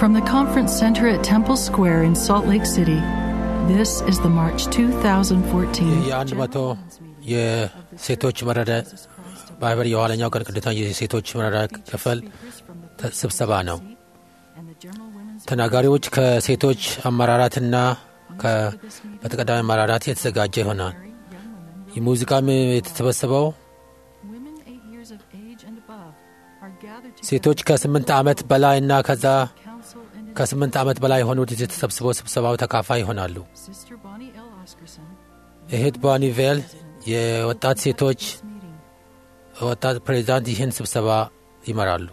From the Conference Center at Temple Square in Salt Lake City, this is the March 2014 የአንድ መቶ የሴቶች መረዳ ማህበር የኋለኛው ቀን ቅዱሳን የሴቶች መረዳ ክፍል ስብሰባ ነው። ተናጋሪዎች ከሴቶች አመራራትና በተቀዳሚ አመራራት የተዘጋጀ ይሆናል። የሙዚቃም የተሰበሰበው ሴቶች ከስምንት ዓመት በላይ እና ከዛ ከስምንት ዓመት በላይ የሆኑት የተሰብስበው ስብሰባው ተካፋይ ይሆናሉ። እህት ቦኒቬል የወጣት ሴቶች ወጣት ፕሬዚዳንት ይህን ስብሰባ ይመራሉ።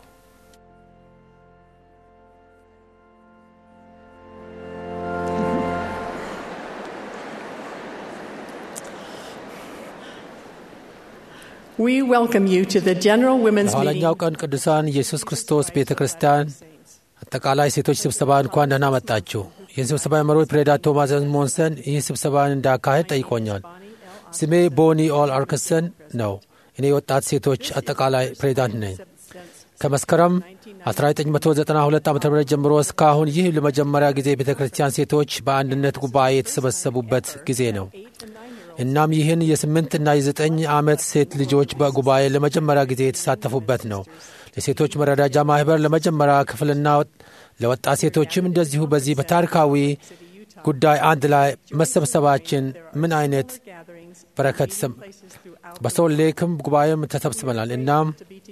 We welcome you to the General Women's Meeting. የኋለኛው ቀን ቅዱሳን ኢየሱስ ክርስቶስ ቤተ ክርስቲያን አጠቃላይ ሴቶች ስብሰባ እንኳን ደህና መጣችሁ። ይህን ስብሰባ የመሩት ፕሬዚዳንት ቶማስ ሞንሰን ይህ ስብሰባን እንዳካሄድ ጠይቆኛል። ስሜ ቦኒ ኦል አርክሰን ነው። እኔ የወጣት ሴቶች አጠቃላይ ፕሬዚዳንት ነኝ። ከመስከረም 1992 ዓ ም ጀምሮ እስካሁን ይህ ለመጀመሪያ ጊዜ ቤተ ክርስቲያን ሴቶች በአንድነት ጉባኤ የተሰበሰቡበት ጊዜ ነው። እናም ይህን የስምንት እና የዘጠኝ ዓመት ሴት ልጆች በጉባኤ ለመጀመሪያ ጊዜ የተሳተፉበት ነው። ለሴቶች መረዳጃ ማኅበር ለመጀመሪያ ክፍልና ለወጣት ሴቶችም እንደዚሁ በዚህ በታሪካዊ ጉዳይ አንድ ላይ መሰብሰባችን ምን አይነት በረከት በሶልት ሌክም ጉባኤም ተሰብስበናል። እናም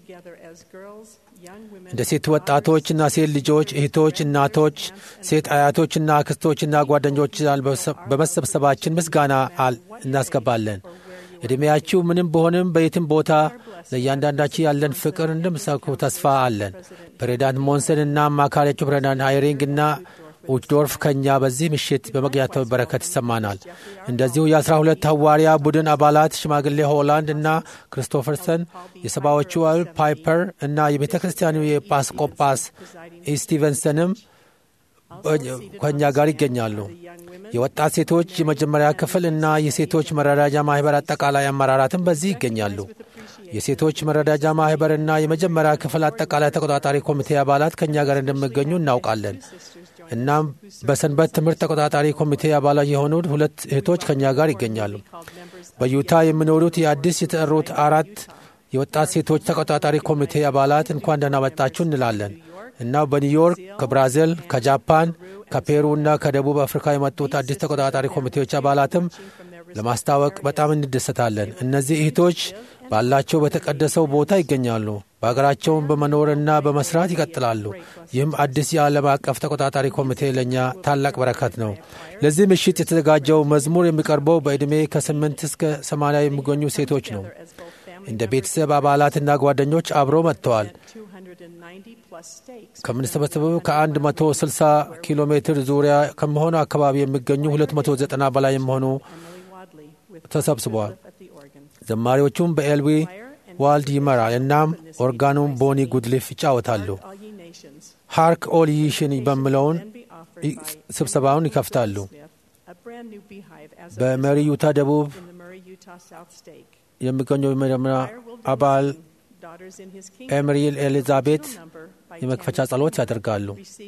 እንደ ሴት ወጣቶችና ሴት ልጆች፣ እህቶች፣ እናቶች፣ ሴት አያቶችና አክስቶችና ጓደኞች በመሰብሰባችን ምስጋና እናስገባለን። ዕድሜያችሁ ምንም በሆንም በየትም ቦታ ለእያንዳንዳችን ያለን ፍቅር እንደምሰኩ ተስፋ አለን። ፕሬዚዳንት ሞንሰን እና አማካሪያቸው ፕሬዚዳንት ሃይሪንግ እና ኡችዶርፍ ከእኛ በዚህ ምሽት በመግቢያቸው በረከት ይሰማናል። እንደዚሁ የአስራ ሁለት ሐዋርያ ቡድን አባላት ሽማግሌ ሆላንድ እና ክሪስቶፈርሰን፣ የሰባዎቹ ፓይፐር እና የቤተ ክርስቲያኑ የጳስቆጳስ ስቲቨንሰንም ከእኛ ጋር ይገኛሉ። የወጣት ሴቶች የመጀመሪያ ክፍል እና የሴቶች መረዳጃ ማኅበር አጠቃላይ አመራራትም በዚህ ይገኛሉ። የሴቶች መረዳጃ ማኅበርና የመጀመሪያ ክፍል አጠቃላይ ተቆጣጣሪ ኮሚቴ አባላት ከእኛ ጋር እንደሚገኙ እናውቃለን። እናም በሰንበት ትምህርት ተቆጣጣሪ ኮሚቴ አባላት የሆኑት ሁለት እህቶች ከእኛ ጋር ይገኛሉ። በዩታ የሚኖሩት የአዲስ የተጠሩት አራት የወጣት ሴቶች ተቆጣጣሪ ኮሚቴ አባላት እንኳን ደህና መጣችሁ እንላለን እና በኒውዮርክ፣ ከብራዚል፣ ከጃፓን፣ ከፔሩ እና ከደቡብ አፍሪካ የመጡት አዲስ ተቆጣጣሪ ኮሚቴዎች አባላትም ለማስታወቅ በጣም እንደሰታለን። እነዚህ እህቶች ባላቸው በተቀደሰው ቦታ ይገኛሉ። በሀገራቸውን በመኖርና በመስራት ይቀጥላሉ። ይህም አዲስ የዓለም አቀፍ ተቆጣጣሪ ኮሚቴ ለእኛ ታላቅ በረከት ነው። ለዚህ ምሽት የተዘጋጀው መዝሙር የሚቀርበው በዕድሜ ከስምንት እስከ ሰማንያ የሚገኙ ሴቶች ነው። እንደ ቤተሰብ አባላትና ጓደኞች አብረው መጥተዋል። ከምንሰበሰበው ከ160 ኪሎ ሜትር ዙሪያ ከመሆኑ አካባቢ የሚገኙ 290 በላይ የሚሆኑ ተሰብስበዋል። ዘማሪዎቹም በኤልዊ ዋልድ ይመራል። እናም ኦርጋኑም ቦኒ ጉድሊፍ ይጫወታሉ። ሃርክ ኦል ይሽን በሚለውን ስብሰባውን ይከፍታሉ። በመሪ ዩታ ደቡብ የሚገኘው የመጀመሪያ አባል ኤምሪል ኤሊዛቤት የመክፈቻ ጸሎት ያደርጋሉ።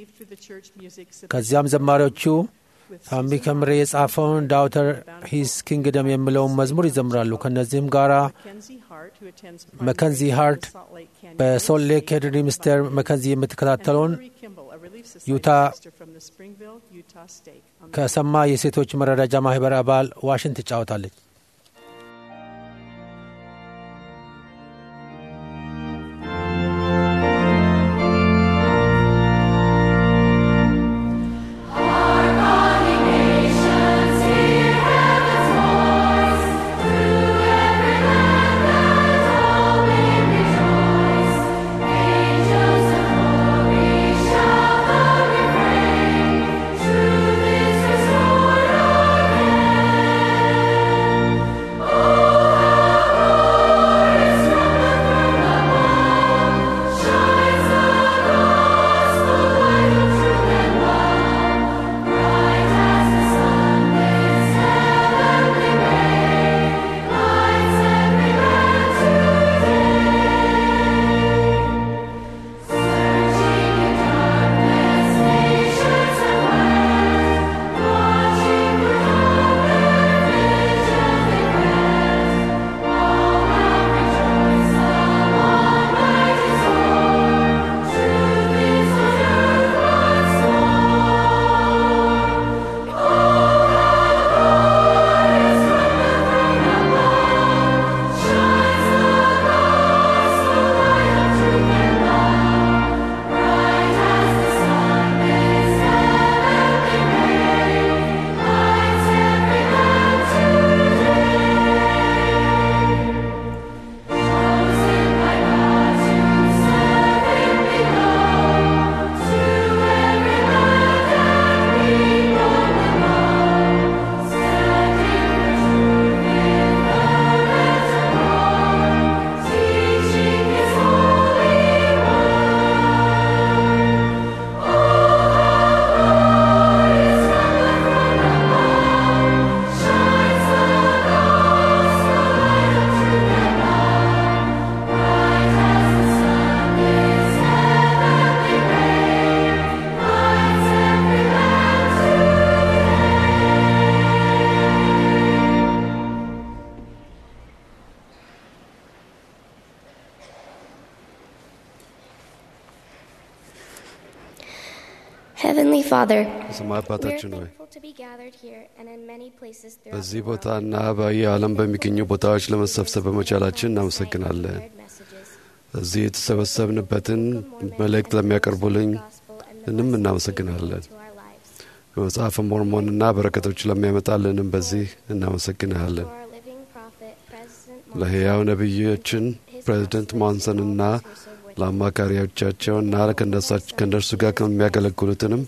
ከዚያም ዘማሪዎቹ ታሚ ከምሬ የጻፈውን ዳውተር ሂስ ኪንግደም የሚለውን መዝሙር ይዘምራሉ። ከእነዚህም ጋር መከንዚ ሃርት በሶልት ሌክ ሄንሪ ሚስተር መከንዚ የምትከታተለውን ዩታ ከሰማ የሴቶች መረዳጃ ማህበር አባል ዋሽን ትጫወታለች። Truth is restored again. Heavenly Father, የሰማይ we are አባታችን ሆይ thankful to be gathered here and in many places throughout በዚህ the world. ቦታና በየዓለም በሚገኙ ቦታዎች ለመሰብሰብ በመቻላችን እናመሰግናለን። እዚህ የተሰበሰብንበትን መልእክት ለሚያቀርቡልኝ እንም እናመሰግናለን። በመጽሐፈ ሞርሞንና በረከቶች ለሚያመጣልንም በዚህ እናመሰግንሃለን። ለሕያው ነቢዮችን ፕሬዚደንት ሞንሰንና ለአማካሪዎቻቸውና ከእነሳች- ከእነርሱ ጋር ከሚያገለግሉትንም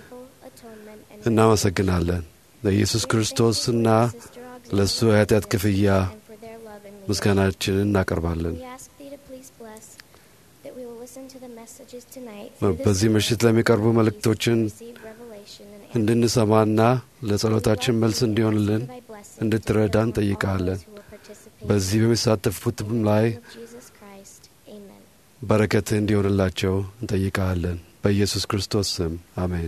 እናመሰግናለን። ለኢየሱስ ክርስቶስና ለእሱ የኃጢአት ክፍያ ምስጋናችንን እናቀርባለን። በዚህ ምሽት ለሚቀርቡ መልእክቶችን እንድንሰማና ለጸሎታችን መልስ እንዲሆንልን እንድትረዳን እንጠይቃለን። በዚህ በሚሳተፉትም ላይ በረከትህ እንዲሆንላቸው እንጠይቃለን። በኢየሱስ ክርስቶስ ስም አሜን።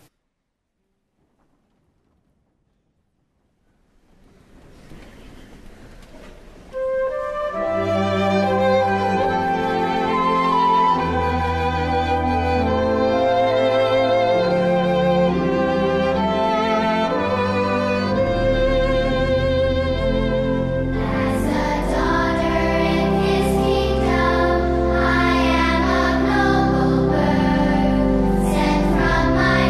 As a daughter in His kingdom, I am of noble birth, sent from my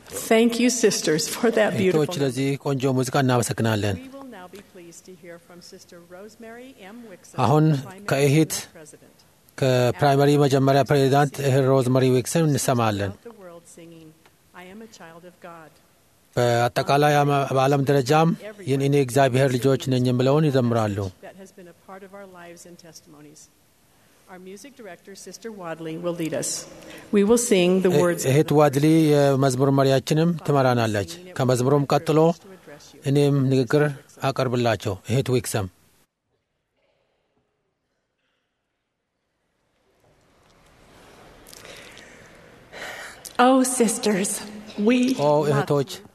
Thank you, sisters, for that እህቶች beautiful. ለዚህ ቆንጆ ሙዚቃ እናመሰግናለን። We will now be pleased to hear from Sister Rosemary M. Wixon, አሁን Primary ከእህት Unit President. ከፕራይመሪ መጀመሪያ ፕሬዚዳንት እህት ሮዝመሪ ዊክሰን እንሰማለን። Throughout the world singing, I am a child of God. በአጠቃላይ አመ- በዓለም ደረጃም ይህን እኔ እግዚአብሔር ልጆች ነኝ የምለውን ይዘምራሉ። That has been a part of our lives and testimonies. Our music director, Sister Wadley, will lead us. We will sing the words of እህት the ዋድሊ የመዝሙር መሪያችንም ትመራናለች። ከመዝሙሩም ቀጥሎ to address you. እኔም ንግግር አቀርብላቸው። እህት ዊክሰም Oh, sisters, we ኦ love እህቶች you.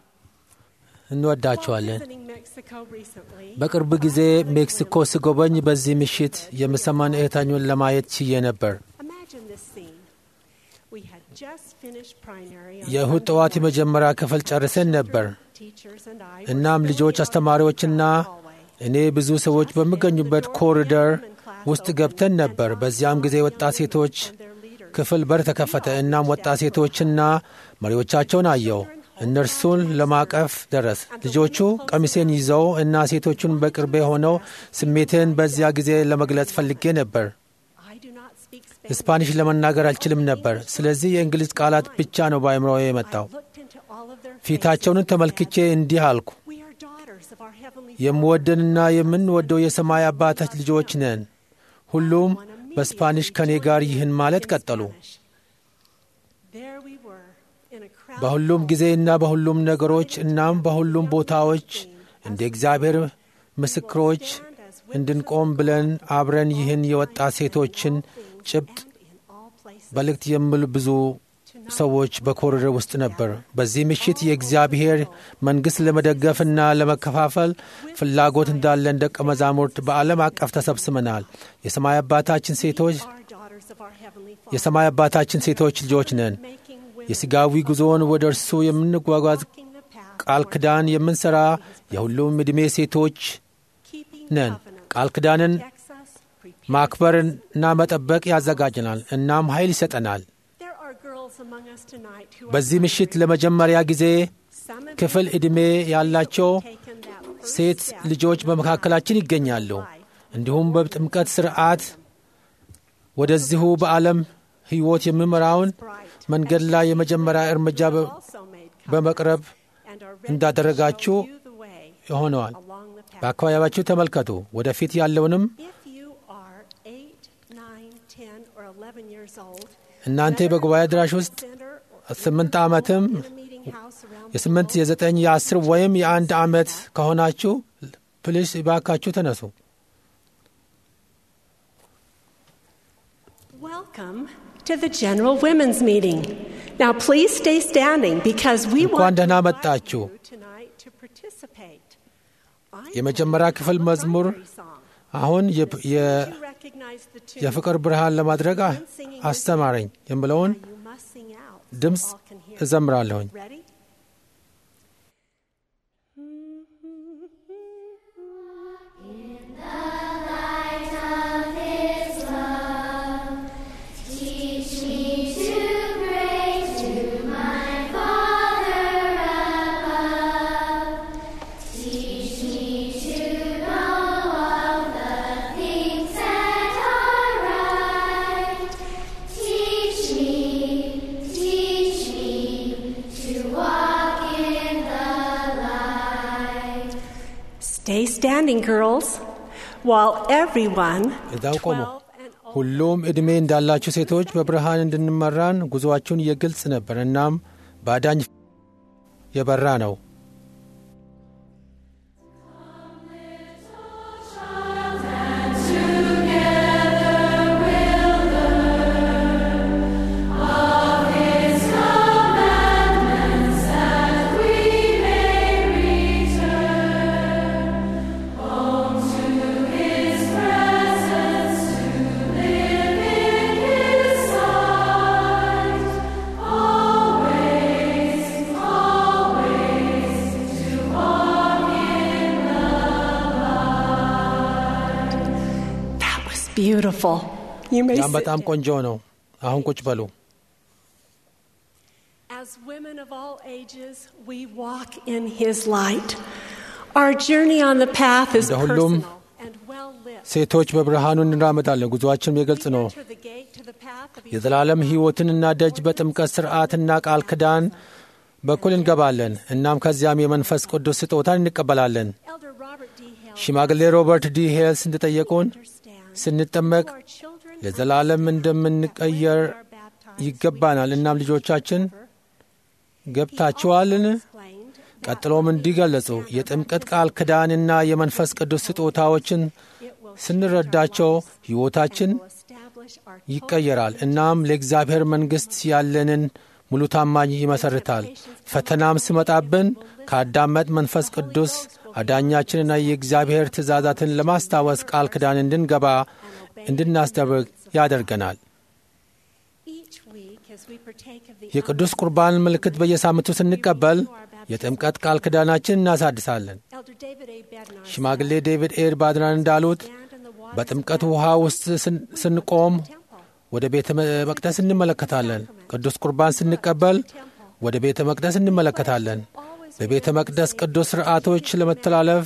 እንወዳቸዋለን። Visiting Mexico recently, በቅርብ ጊዜ ሜክሲኮ ስጎበኝ በዚህ ምሽት የምሰማን እህታኙን ለማየት ችዬ ነበር። Imagine this scene. We had just finished primary on የእሁድ ጠዋት የመጀመሪያ ክፍል ጨርሰን ነበር። teachers and I እናም ልጆች አስተማሪዎችና እኔ ብዙ ሰዎች በሚገኙበት ኮሪደር ውስጥ ገብተን ነበር። በዚያም ጊዜ ወጣት ሴቶች ክፍል በር ተከፈተ። እናም ወጣት ሴቶችና መሪዎቻቸውን አየው። እነርሱን ለማቀፍ ደረስ። ልጆቹ ቀሚሴን ይዘው እና ሴቶቹን በቅርቤ ሆነው ስሜትን በዚያ ጊዜ ለመግለጽ ፈልጌ ነበር። I do not speak Spanish. ስፓኒሽ ለመናገር አልችልም ነበር። ስለዚህ የእንግሊዝ ቃላት ብቻ ነው በአእምሮ የመጣው። I looked into all of their ፊታቸውን faces and ተመልክቼ said, እንዲህ አልኩ፣ We are daughters of our heavenly የምወደንና የምንወደው የሰማይ አባታች ልጆች ነን። ሁሉም በስፓኒሽ ከኔ ጋር ይህን ማለት ቀጠሉ። Spanish. There we were in a crowd በሁሉም ጊዜና በሁሉም ነገሮች እናም በሁሉም ቦታዎች እንደ እግዚአብሔር ምስክሮች እንድንቆም ብለን አብረን ይህን የወጣት ሴቶችን ጭብጥ in all places. መልእክት የሚሉ ብዙ ሰዎች በኮሪደር ውስጥ ነበር። በዚህ ምሽት የእግዚአብሔር መንግሥት ለመደገፍና ለመከፋፈል ፍላጎት እንዳለን ደቀ መዛሙርት በዓለም አቀፍ ተሰብስበናል። የሰማይ አባታችን ሴቶች Our daughters of our heavenly Father, የሰማይ አባታችን ሴቶች ልጆች ነን። making women የሥጋዊ ጉዞውን ወደ እርሱ የምንጓጓዝ walking the path ቃል toward ኪዳን የምንሠራ የሁሉም ዕድሜ ሴቶች keeping ነን። covenant ቃል ኪዳንን protects us, prepares ማክበርና መጠበቅ ያዘጋጀናል፣ እናም ኃይል ይሰጠናል። There are girls among us tonight who are በዚህ ምሽት ለመጀመሪያ ጊዜ some of ክፍል ዕድሜ ያላቸው taken that first ሴት step ልጆች በመካከላችን ይገኛሉ። እንዲሁም በጥምቀት ሥርዓት ወደዚሁ በዓለም ሕይወት የሚመራውን bright መንገድ ላይ የመጀመሪያ እርምጃ በ- also made covenant በመቅረብ and are ready እንዳደረጋችሁ to show you the way ሆነዋል። along the path. በአካባቢያችሁ ተመልከቱ። ወደፊት ያለውንም If you are 8, 9, 10 or 11 years old, እናንተ በጉባኤ አዳራሽ ውስጥ center or ስምንት ዓመትም in a meeting house around the የስምንት globe, የዘጠኝ የአስር ወይም የአንድ ዓመት ከሆናችሁ ፕሊስ እባካችሁ ተነሱ። Welcome to the General Women's Meeting. Now, please stay standing because we እንኳን want to ደህና invite መጣችሁ። you tonight to participate. I'm የመጀመሪያ going to ክፍል sing a መዝሙር primary song. አሁን የ- የ- You recognize the tune. የፍቅር ብርሃን ለማድረግ አ- አስተማረኝ የምለውን Now you must sing out so ድምፅ all can hear. እዘምራለሁኝ። Ready? Teach me to pray to my Father above. Teach me to know all the things that are right. Teach me, teach me to walk in the light. Stay standing, girls, while everyone, እዛው ቆሙ። 12 and older, ሁሉም ዕድሜ እንዳላችሁ ሴቶች በብርሃን እንድንመራን ጉዞአችሁን የግልጽ ነበር፣ እናም በአዳኝ የበራ ነው። that was beautiful. You may ያም sit በጣም down. ቆንጆ ነው። አሁን ቁጭ በሉ። As women of all ages, we walk in His light. Our journey on the path is እንደ ሁሉም personal and well lit. ሴቶች በብርሃኑ እንራመዳለን። ጉዞአችንም የግልጽ ነው። Enter the gate to the path of የዘላለም ሕይወትንና ደጅ በጥምቀት ሥርዓትና ቃል ኪዳን በኩል እንገባለን። እናም ከዚያም የመንፈስ ቅዱስ ስጦታን እንቀበላለን። Elder Robert D. Hale ሽማግሌ ሮበርት ዲ ሄልስ እንደጠየቁን understands ስንጠመቅ our children ለዘላለም እንደምንቀየር are baptized. ይገባናል። እናም ልጆቻችን ገብታችኋልን? Explained ቀጥሎም እንዲህ ገለጹ። የጥምቀት ቃል ኪዳንና የመንፈስ ቅዱስ ስጦታዎችን ስንረዳቸው ሕይወታችን will establish our ይቀየራል። እናም ለእግዚአብሔር መንግሥት ያለንን ሙሉ ታማኝ ይመሰርታል። ፈተናም ሲመጣብን ካዳመጥ መንፈስ ቅዱስ አዳኛችንና የእግዚአብሔር ትእዛዛትን ለማስታወስ ቃል ኪዳን እንድንገባ እንድናስደርግ ያደርገናል። each week as we partake of the የቅዱስ ቁርባን ምልክት በየሳምንቱ ስንቀበል የጥምቀት ቃል ኪዳናችን እናሳድሳለን። Elder David A. Bednar ሽማግሌ ዴቪድ ኤድ ባድራን እንዳሉት stand in the water በጥምቀት ውሃ ውስጥ ስን- ስንቆም ወደ ቤተ መቅደስ እንመለከታለን። ቅዱስ ቁርባን ስንቀበል ወደ ቤተ መቅደስ እንመለከታለን። በቤተ መቅደስ ቅዱስ ሥርዓቶች ለመተላለፍ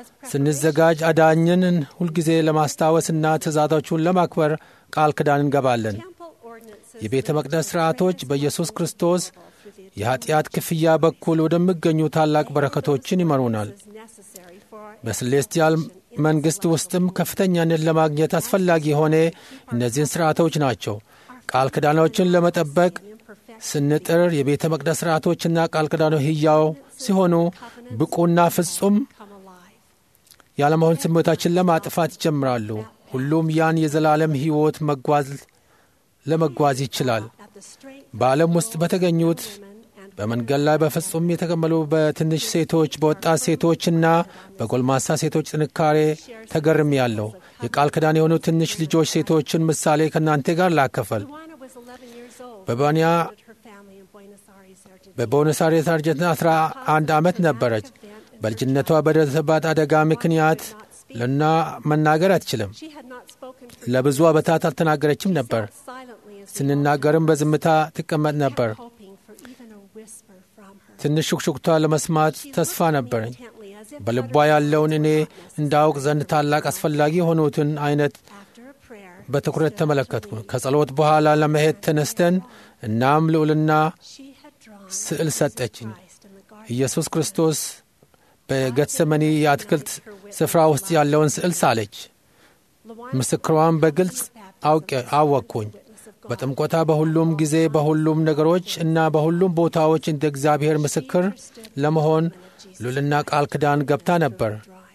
ስንዘጋጅ አዳኝን ሁልጊዜ ለማስታወስና ትእዛዞቹን ለማክበር ቃል ኪዳን እንገባለን። temple ordinances የቤተ መቅደስ ሥርዓቶች በኢየሱስ ክርስቶስ የኀጢአት ክፍያ በኩል ወደሚገኙ ታላቅ በረከቶችን ይመሩናል። is necessary for our በስሌስቲያል መንግሥት ውስጥም ከፍተኛነት ለማግኘት አስፈላጊ የሆነ እነዚህን ሥርዓቶች ናቸው። ቃል ኪዳኖችን ለመጠበቅ ስንጥር የቤተ መቅደስ ሥርዓቶችና ቃል ኪዳኖች ሕያው ሲሆኑ ብቁና ፍጹም come alive. ያለመሆን ስሜታችን ለማጥፋት ይጀምራሉ። ሁሉም ያን የዘላለም ሕይወት መጓዝ ለመጓዝ ይችላል። At the straight በዓለም ውስጥ በተገኙት women and በመንገድ ላይ በፍጹም የተቀመሉ በትንሽ ሴቶች፣ በወጣት ሴቶችና በጎልማሳ ሴቶች ጥንካሬ ተገርም ያለው የቃል ኪዳን የሆኑ ትንሽ ልጆች ሴቶችን ምሳሌ ከእናንተ ጋር ላከፈል Luana was 11 years old. በባንያ Visited her family in Buenos Aires, Argentina. በቦነስ አይሬስ አርጀንቲና 11 ዓመት ነበረች። በልጅነቷ በደረሰባት አደጋ ምክንያት ልና መናገር አትችልም። She had not spoken for ለብዙ ዓመታት አልተናገረችም ነበር። silently as we ስንናገርም በዝምታ ትቀመጥ ነበር። hoping for even a whisper from her. ትንሽ ሹክሹክቷ ለመስማት ተስፋ ነበረኝ። Intently as if በልቧ ያለውን እኔ እንዳውቅ ዘንድ ታላቅ አስፈላጊ የሆኑትን አይነት after a prayer በትኩረት ተመለከትኩ። ከጸሎት በኋላ ለመሄድ ተነስተን እናም ልዑልና she had drawn ስዕል ሰጠችኝ። Christ in the garden. ኢየሱስ ክርስቶስ በጌትሰመኒ የአትክልት ስፍራ ውስጥ ያለውን ስዕል ሳለች። Luana ምስክሯን በግልጽ አውቄ አወቅኩኝ። በጥምቆታ በሁሉም ጊዜ በሁሉም ነገሮች እና በሁሉም ቦታዎች እንደ እግዚአብሔር ምስክር ለመሆን ሉልና ቃል ኪዳን ገብታ ነበር። dry.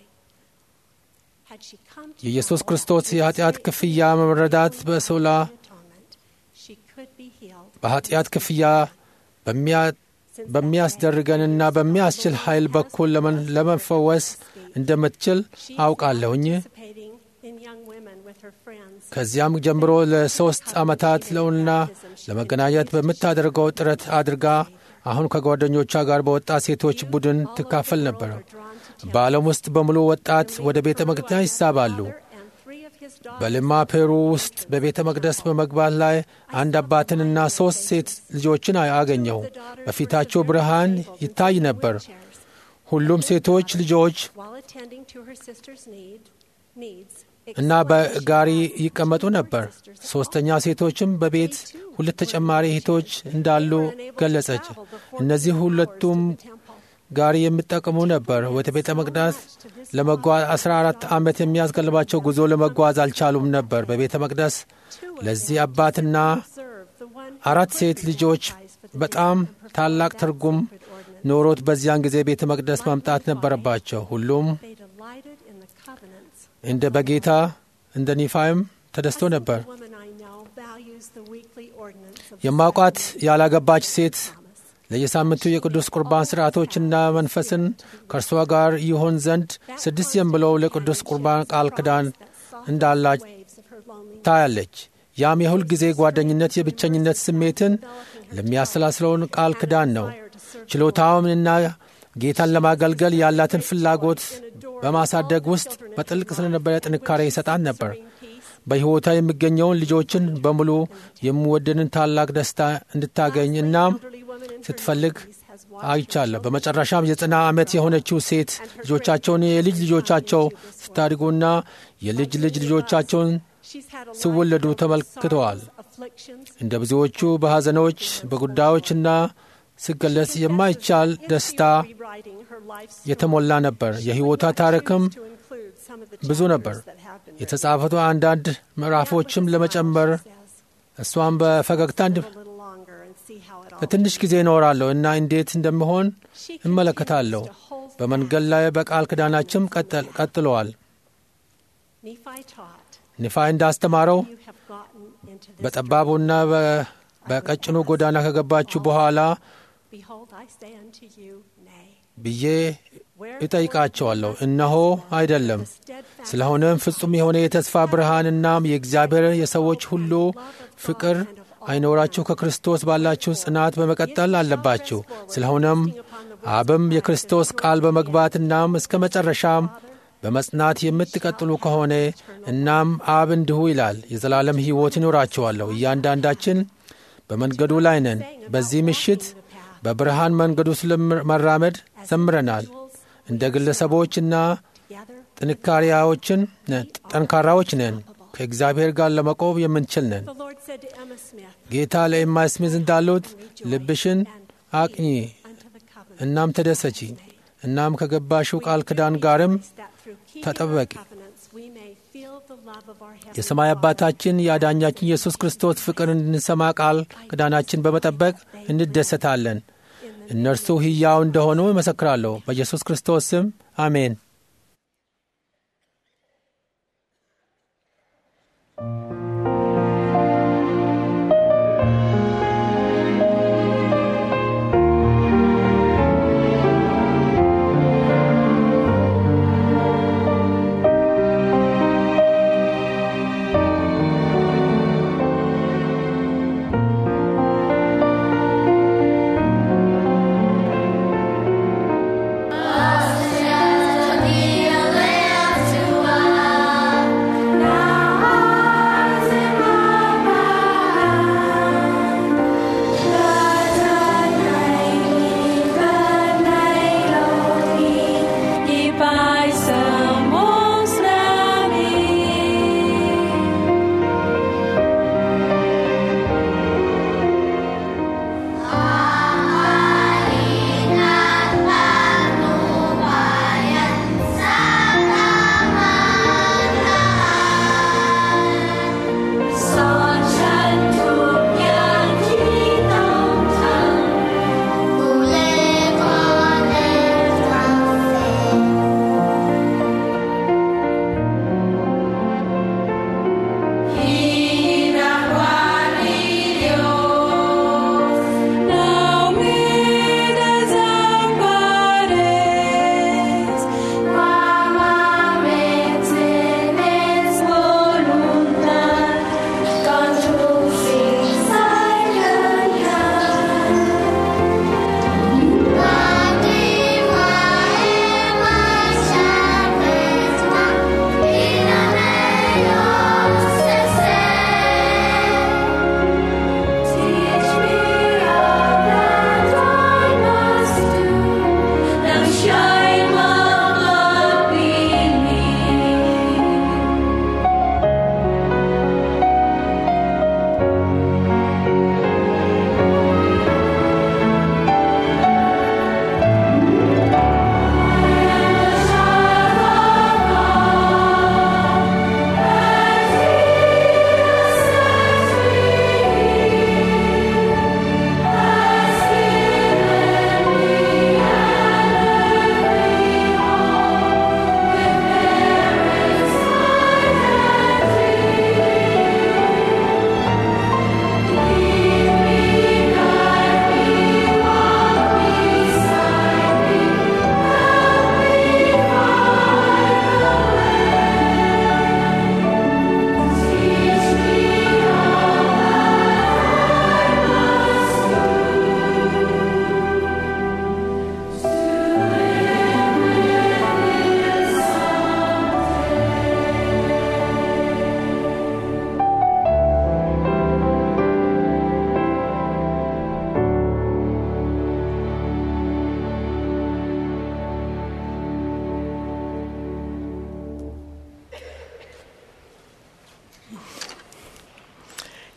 Had she come to የኢየሱስ ክርስቶስ የኃጢአት ክፍያ መረዳት በሶላ atonement, she could be healed. በኃጢአት ክፍያ በሚያ- በሚያስደርገንና በሚያስችል ኃይል በኩል ለመን- ለመፈወስ እንደምትችል አውቃለሁኝ። Participating in young women with her friends. ከዚያም ጀምሮ ለሶስት ዓመታት ለውና ለመገናኘት በምታደርገው ጥረት አድርጋ አሁን ከጓደኞቿ ጋር በወጣት ሴቶች ቡድን ትካፈል ነበር። በዓለም ውስጥ በሙሉ ወጣት ወደ ቤተ መቅደስ ይሳባሉ። And three of his daughters በልማ ፔሩ ውስጥ በቤተ መቅደስ በመግባት ላይ አንድ አባትንና ሦስት ሴት ልጆችን አገኘሁ። በፊታቸው ብርሃን ይታይ ነበር። ሁሉም ሴቶች ልጆች while attending to her sister's need, needs እና በጋሪ ይቀመጡ ነበር። ሦስተኛ ሴቶችም በቤት ሁለት ተጨማሪ እህቶች እንዳሉ ገለጸች። እነዚህ ሁለቱም ጋሪ የሚጠቀሙ ነበር። ወደ ቤተ መቅደስ ለመጓዝ 14 ዓመት የሚያስገልባቸው ጉዞ ለመጓዝ አልቻሉም ነበር። በቤተ መቅደስ ለዚህ አባትና serve the one አራት ሴት ልጆች በጣም ታላቅ ትርጉም ኖሮት በዚያን ጊዜ ቤተ መቅደስ ማምጣት ነበረባቸው። ሁሉም they delighted in the covenants. እንደ በጌታ እንደ ኒፋይም ተደስቶ ነበር። The woman I know values the weekly ordinance of የማውቋት ያላገባች ሴት ለየሳምንቱ የቅዱስ ቁርባን ሥርዓቶችና መንፈስን ከእርሷ ጋር ይሆን ዘንድ ስድስት ጀም ብለው ለቅዱስ ቁርባን ቃል ኪዳን እንዳላች waves of her loneliness. ታያለች። ያም የሁል ጊዜ ጓደኝነት የብቸኝነት ስሜትን ለሚያሰላስለውን ቃል ኪዳን ነው። ችሎታውንና ጌታን ለማገልገል ያላትን ፍላጎት በማሳደግ ውስጥ በጥልቅ ስለነበረ ጥንካሬ ይሰጣን ነበር። በሕይወቷ የሚገኘውን ልጆችን በሙሉ የሚወደንን ታላቅ ደስታ እንድታገኝ እናም ስትፈልግ አይቻለሁ። በመጨረሻም የዘጠና ዓመት የሆነችው ሴት ልጆቻቸውን የልጅ ልጆቻቸው ስታድጉና የልጅ ልጅ ልጆቻቸውን ሲወለዱ ተመልክተዋል። እንደ ብዙዎቹ በሐዘኖች በጉዳዮችና ሲገለጽ የማይቻል ደስታ የተሞላ ነበር። የሕይወቷ ታሪክም ብዙ ነበር። የተጻፉት አንዳንድ ምዕራፎችም ለመጨመር እሷም በፈገግታ ለትንሽ ጊዜ እኖራለሁ እና እንዴት እንደምሆን እመለከታለሁ። በመንገድ ላይ በቃል ኪዳናችም ቀጥለዋል። ኒፋይ እንዳስተማረው በጠባቡና በቀጭኑ ጎዳና ከገባችሁ በኋላ ብዬ እጠይቃቸዋለሁ፣ እነሆ አይደለም። ስለሆነም ፍጹም የሆነ የተስፋ ብርሃን እናም የእግዚአብሔር የሰዎች ሁሉ ፍቅር አይኖራችሁ ከክርስቶስ ባላችሁ ጽናት በመቀጠል አለባችሁ። ስለሆነም አብም የክርስቶስ ቃል በመግባት እናም እስከ መጨረሻም በመጽናት የምትቀጥሉ ከሆነ እናም አብ እንዲሁ ይላል የዘላለም ሕይወት ይኖራችኋለሁ። እያንዳንዳችን በመንገዱ ላይ ነን። በዚህ ምሽት በብርሃን መንገዱ ስለመራመድ ዘምረናል። እንደ ግለሰቦችና ጥንካሬዎችን ጠንካራዎች ነን። ከእግዚአብሔር ጋር ለመቆም የምንችል ነን። ጌታ ለኤማ ስሚዝ እንዳሉት ልብሽን አቅኚ እናም ተደሰቺ፣ እናም ከገባሽው ቃል ኪዳን ጋርም ተጠበቂ። የሰማይ አባታችን የአዳኛችን ኢየሱስ ክርስቶስ ፍቅር እንድንሰማ ቃል ኪዳናችን በመጠበቅ እንደሰታለን። እነርሱ ሕያው እንደሆኑ ይመሰክራለሁ። በኢየሱስ ክርስቶስ ስም አሜን። Austria,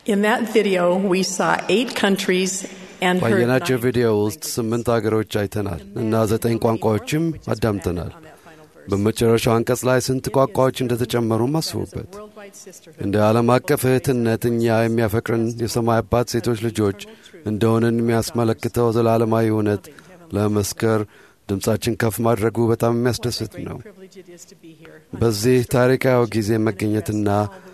In that video, we saw eight countries and heard ባየናቸው nine ቪዲዮ ውስጥ ስምንት አገሮች አይተናል እና ዘጠኝ ቋንቋዎችም አዳምጠናል። በመጨረሻው አንቀጽ ላይ ስንት ቋንቋዎች እንደተጨመሩም አስቡበት። worldwide sisterhood. እንደ ዓለም አቀፍ እህትነት እኛ የሚያፈቅርን የሰማይ አባት ሴቶች ልጆች እንደሆንን የሚያስመለክተው ዘላለማዊ እውነት ለመስከር ድምፃችን ከፍ ማድረጉ በጣም የሚያስደስት ነው። Privilege it is to be here. በዚህ ታሪካዊ ጊዜ መገኘትና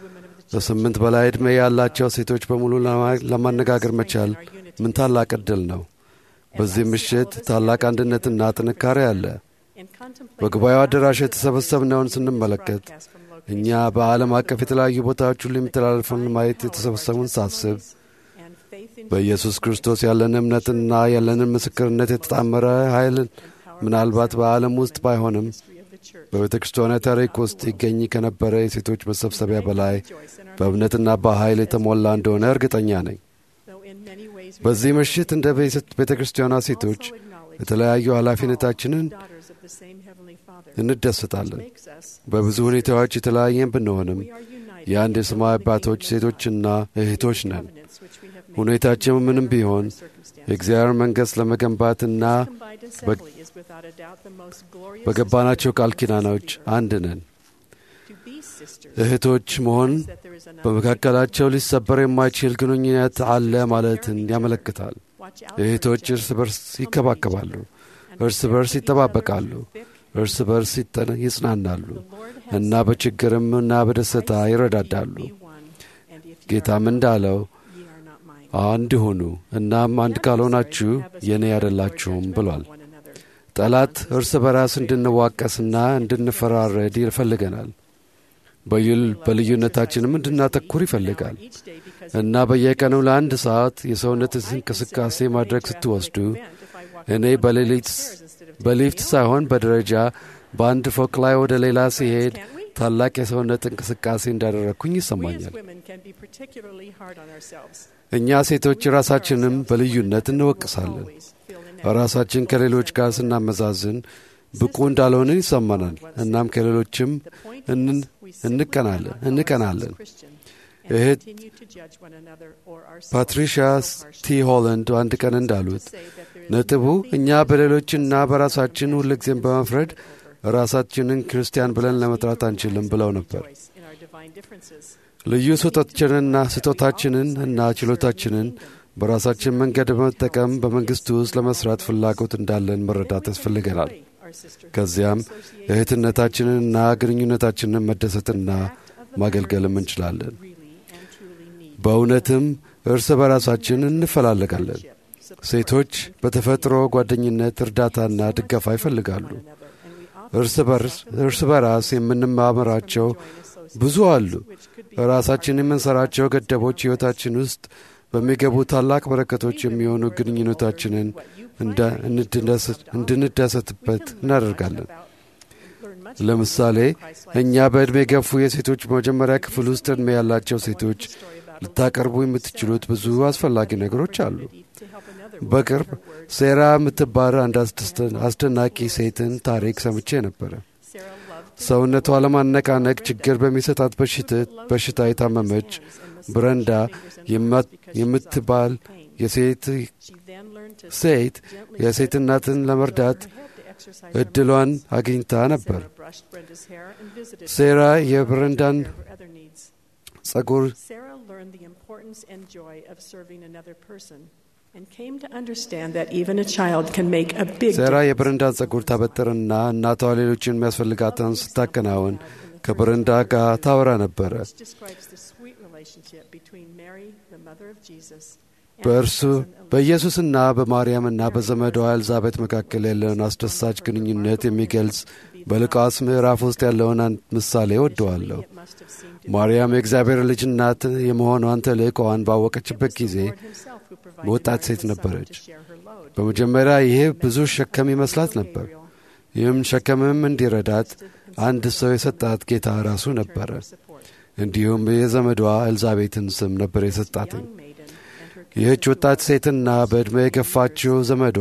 በስምንት በላይ ዕድሜ ያላቸው ሴቶች በሙሉ ለማ- ለማነጋገር መቻል ምን ታላቅ ዕድል ነው። በዚህ ምሽት ታላቅ አንድነትና ጥንካሬ አለ። In contemplating በጉባኤው አዳራሽ የተሰበሰብነውን ስንመለከት broadcast from locations እኛ በዓለም አቀፍ የተለያዩ ቦታዎች ሁሉ የሚተላለፉን ማየት የተሰበሰቡን ሳስብ and faith in በኢየሱስ ክርስቶስ ያለን እምነትና ያለንን ምስክርነት የተጣመረ ኃይልን ምናልባት በዓለም ውስጥ ባይሆንም history of the church. በቤተ ክርስቲያኗ ታሪክ ውስጥ ይገኝ ከነበረ የሴቶች መሰብሰቢያ በላይ በእምነትና በኃይል የተሞላ እንደሆነ እርግጠኛ ነኝ። Though in many ways we በዚህ ምሽት እንደ ቤተ ክርስቲያኗ ሴቶች also acknowledge የተለያዩ ኃላፊነታችንን daughters of the same Heavenly Father እንደሰታለን። makes us, በብዙ ሁኔታዎች የተለያየን ብንሆንም we are united የአንድ የሰማይ አባቶች ሴቶችና እህቶች ነን። covenants which we have made ሁኔታችን ምንም ቢሆን circumstances. የእግዚአብሔር መንግሥት ለመገንባትና Combined assembly is without a doubt the most glorious በገባናቸው ቃል ኪዳኖች አንድ ነን። to be sisters እህቶች መሆን that there is enough በመካከላቸው ሊሰበር የማይችል ግንኙነት አለ ማለትን ያመለክታል። watch out እህቶች እርስ በርስ ይከባከባሉ፣ እርስ በርስ ይጠባበቃሉ፣ እርስ በርስ ይጠ- ይጽናናሉ እና በችግርም እና በደስታ ይረዳዳሉ። be one and if you ጌታም እንዳለው ye are not mine አንድ ሁኑ እናም አንድ ካልሆናችሁ የእኔ አይደላችሁም ብሏል። one another ጠላት እርስ በራስ እንድንዋቀስና እንድንፈራረድ ይፈልገናል። በዩል- በልዩነታችንም እንድናተኩር ይፈልጋል each day because እና በየቀኑ ለአንድ ሰዓት የሰውነት እንቅስቃሴ ማድረግ ስትወስዱ if I walk እኔ በሌሊት በሊፍት ሳይሆን በደረጃ በአንድ ፎቅ ላይ ወደ ሌላ ሲሄድ ታላቅ የሰውነት እንቅስቃሴ እንዳደረግኩኝ we as ይሰማኛል። women can be particularly hard on ourselves እኛ ሴቶች ራሳችንም በልዩነት እንወቅሳለን። always feel inadequate ራሳችን ከሌሎች ጋር ስናመዛዝን ብቁ እንዳልሆንን ይሰማናል። እናም ከሌሎችም እንን- እንቀናለን እንቀናለን። Christian እህት continue to judge one another or ourselves ፓትሪሺያ so harshly. ቲ ሆለንድ አንድ ቀን እንዳሉት Say that there is ነጥቡ እኛ በሌሎችና በራሳችን ሁልጊዜም በመፍረድ ራሳችንን ክርስቲያን ብለን ለመጥራት አንችልም ብለው ነበር። choice in our divine differences. ልዩ ስጦታችንንና ስጦታችንን እና ችሎታችንን በራሳችን መንገድ በመጠቀም በመንግሥቱ ውስጥ ለመስራት ፍላጎት እንዳለን መረዳት ያስፈልገናል። Our sisterhood ከዚያም እህትነታችንንና ግንኙነታችንን መደሰትና ማገልገልም እንችላለን። really and truly need በእውነትም እርስ በራሳችን እንፈላለጋለን። ሴቶች በተፈጥሮ ጓደኝነት፣ እርዳታና ድጋፋ ይፈልጋሉ። another, and we often እርስ በርስ እርስ በራስ የምንማምራቸው ብዙ አሉ። ራሳችን የምንሰራቸው ገደቦች ሕይወታችን ውስጥ በሚገቡ ታላቅ በረከቶች የሚሆኑ ግንኙነታችንን እንደ- እንድንደሰት- እንድንደሰትበት እናደርጋለን። learn much ለምሳሌ እኛ በዕድሜ የገፉ የሴቶች መጀመሪያ ክፍል ውስጥ ዕድሜ ያላቸው ሴቶች ልታቀርቡ የምትችሉት ብዙ አስፈላጊ ነገሮች አሉ። to help another በቅርብ ሴራ የምትባል አንድ አስደስተ- አስደናቂ ሴትን ታሪክ ሰምቼ ነበረ። Sarah loved ሰውነቷ ለማነቃነቅ ችግር በሚሰጣት በሽት- በሽታ የታመመች ብረንዳ የማ- የምትባል የሴት she then learned to ሴት የሴት እናትን ለመርዳት head to exercise እድሏን አግኝታ ነበር። Sarah brushed Brenda's hair and visited ሴራ የብረንዳን her for other needs. ጸጉር Sarah learned the importance and joy of serving another person and came to understand that even a child can make a big ሴራ difference. የብረንዳን ጸጉር ታበጥርና እናቷ ሌሎችን የሚያስፈልጋትን ስታከናውን ከብረንዳ ጋር ታወራ ነበረ። Which describes the sweet relationship between Mary, the mother of Jesus, and በእርሱ her cousin Elizabeth. በኢየሱስና በማርያምና በዘመዷ ኤልዛቤት መካከል ያለውን አስደሳች ግንኙነት የሚገልጽ በሉቃስ ምዕራፍ ውስጥ ያለውን አንድ ምሳሌ ወደዋለሁ። It must have seemed to ማርያም የእግዚአብሔር ልጅ እናት የመሆኗን ተልእኮዋን ባወቀችበት ጊዜ Lord himself who provided ወጣት Mary ሴት the son ነበረች። to share her load. በመጀመሪያ ይሄ ብዙ ሸከም ይመስላት ነበር። ይህም ሸከምም እንዲረዳት አንድ ሰው የሰጣት ጌታ ራሱ ነበረ። Support. እንዲሁም የዘመዷ ኤልዛቤትን ስም ነበር የሰጣትኝ። Young maiden and her ይህች ወጣት ሴትና በዕድሜ የገፋችው ዘመዷ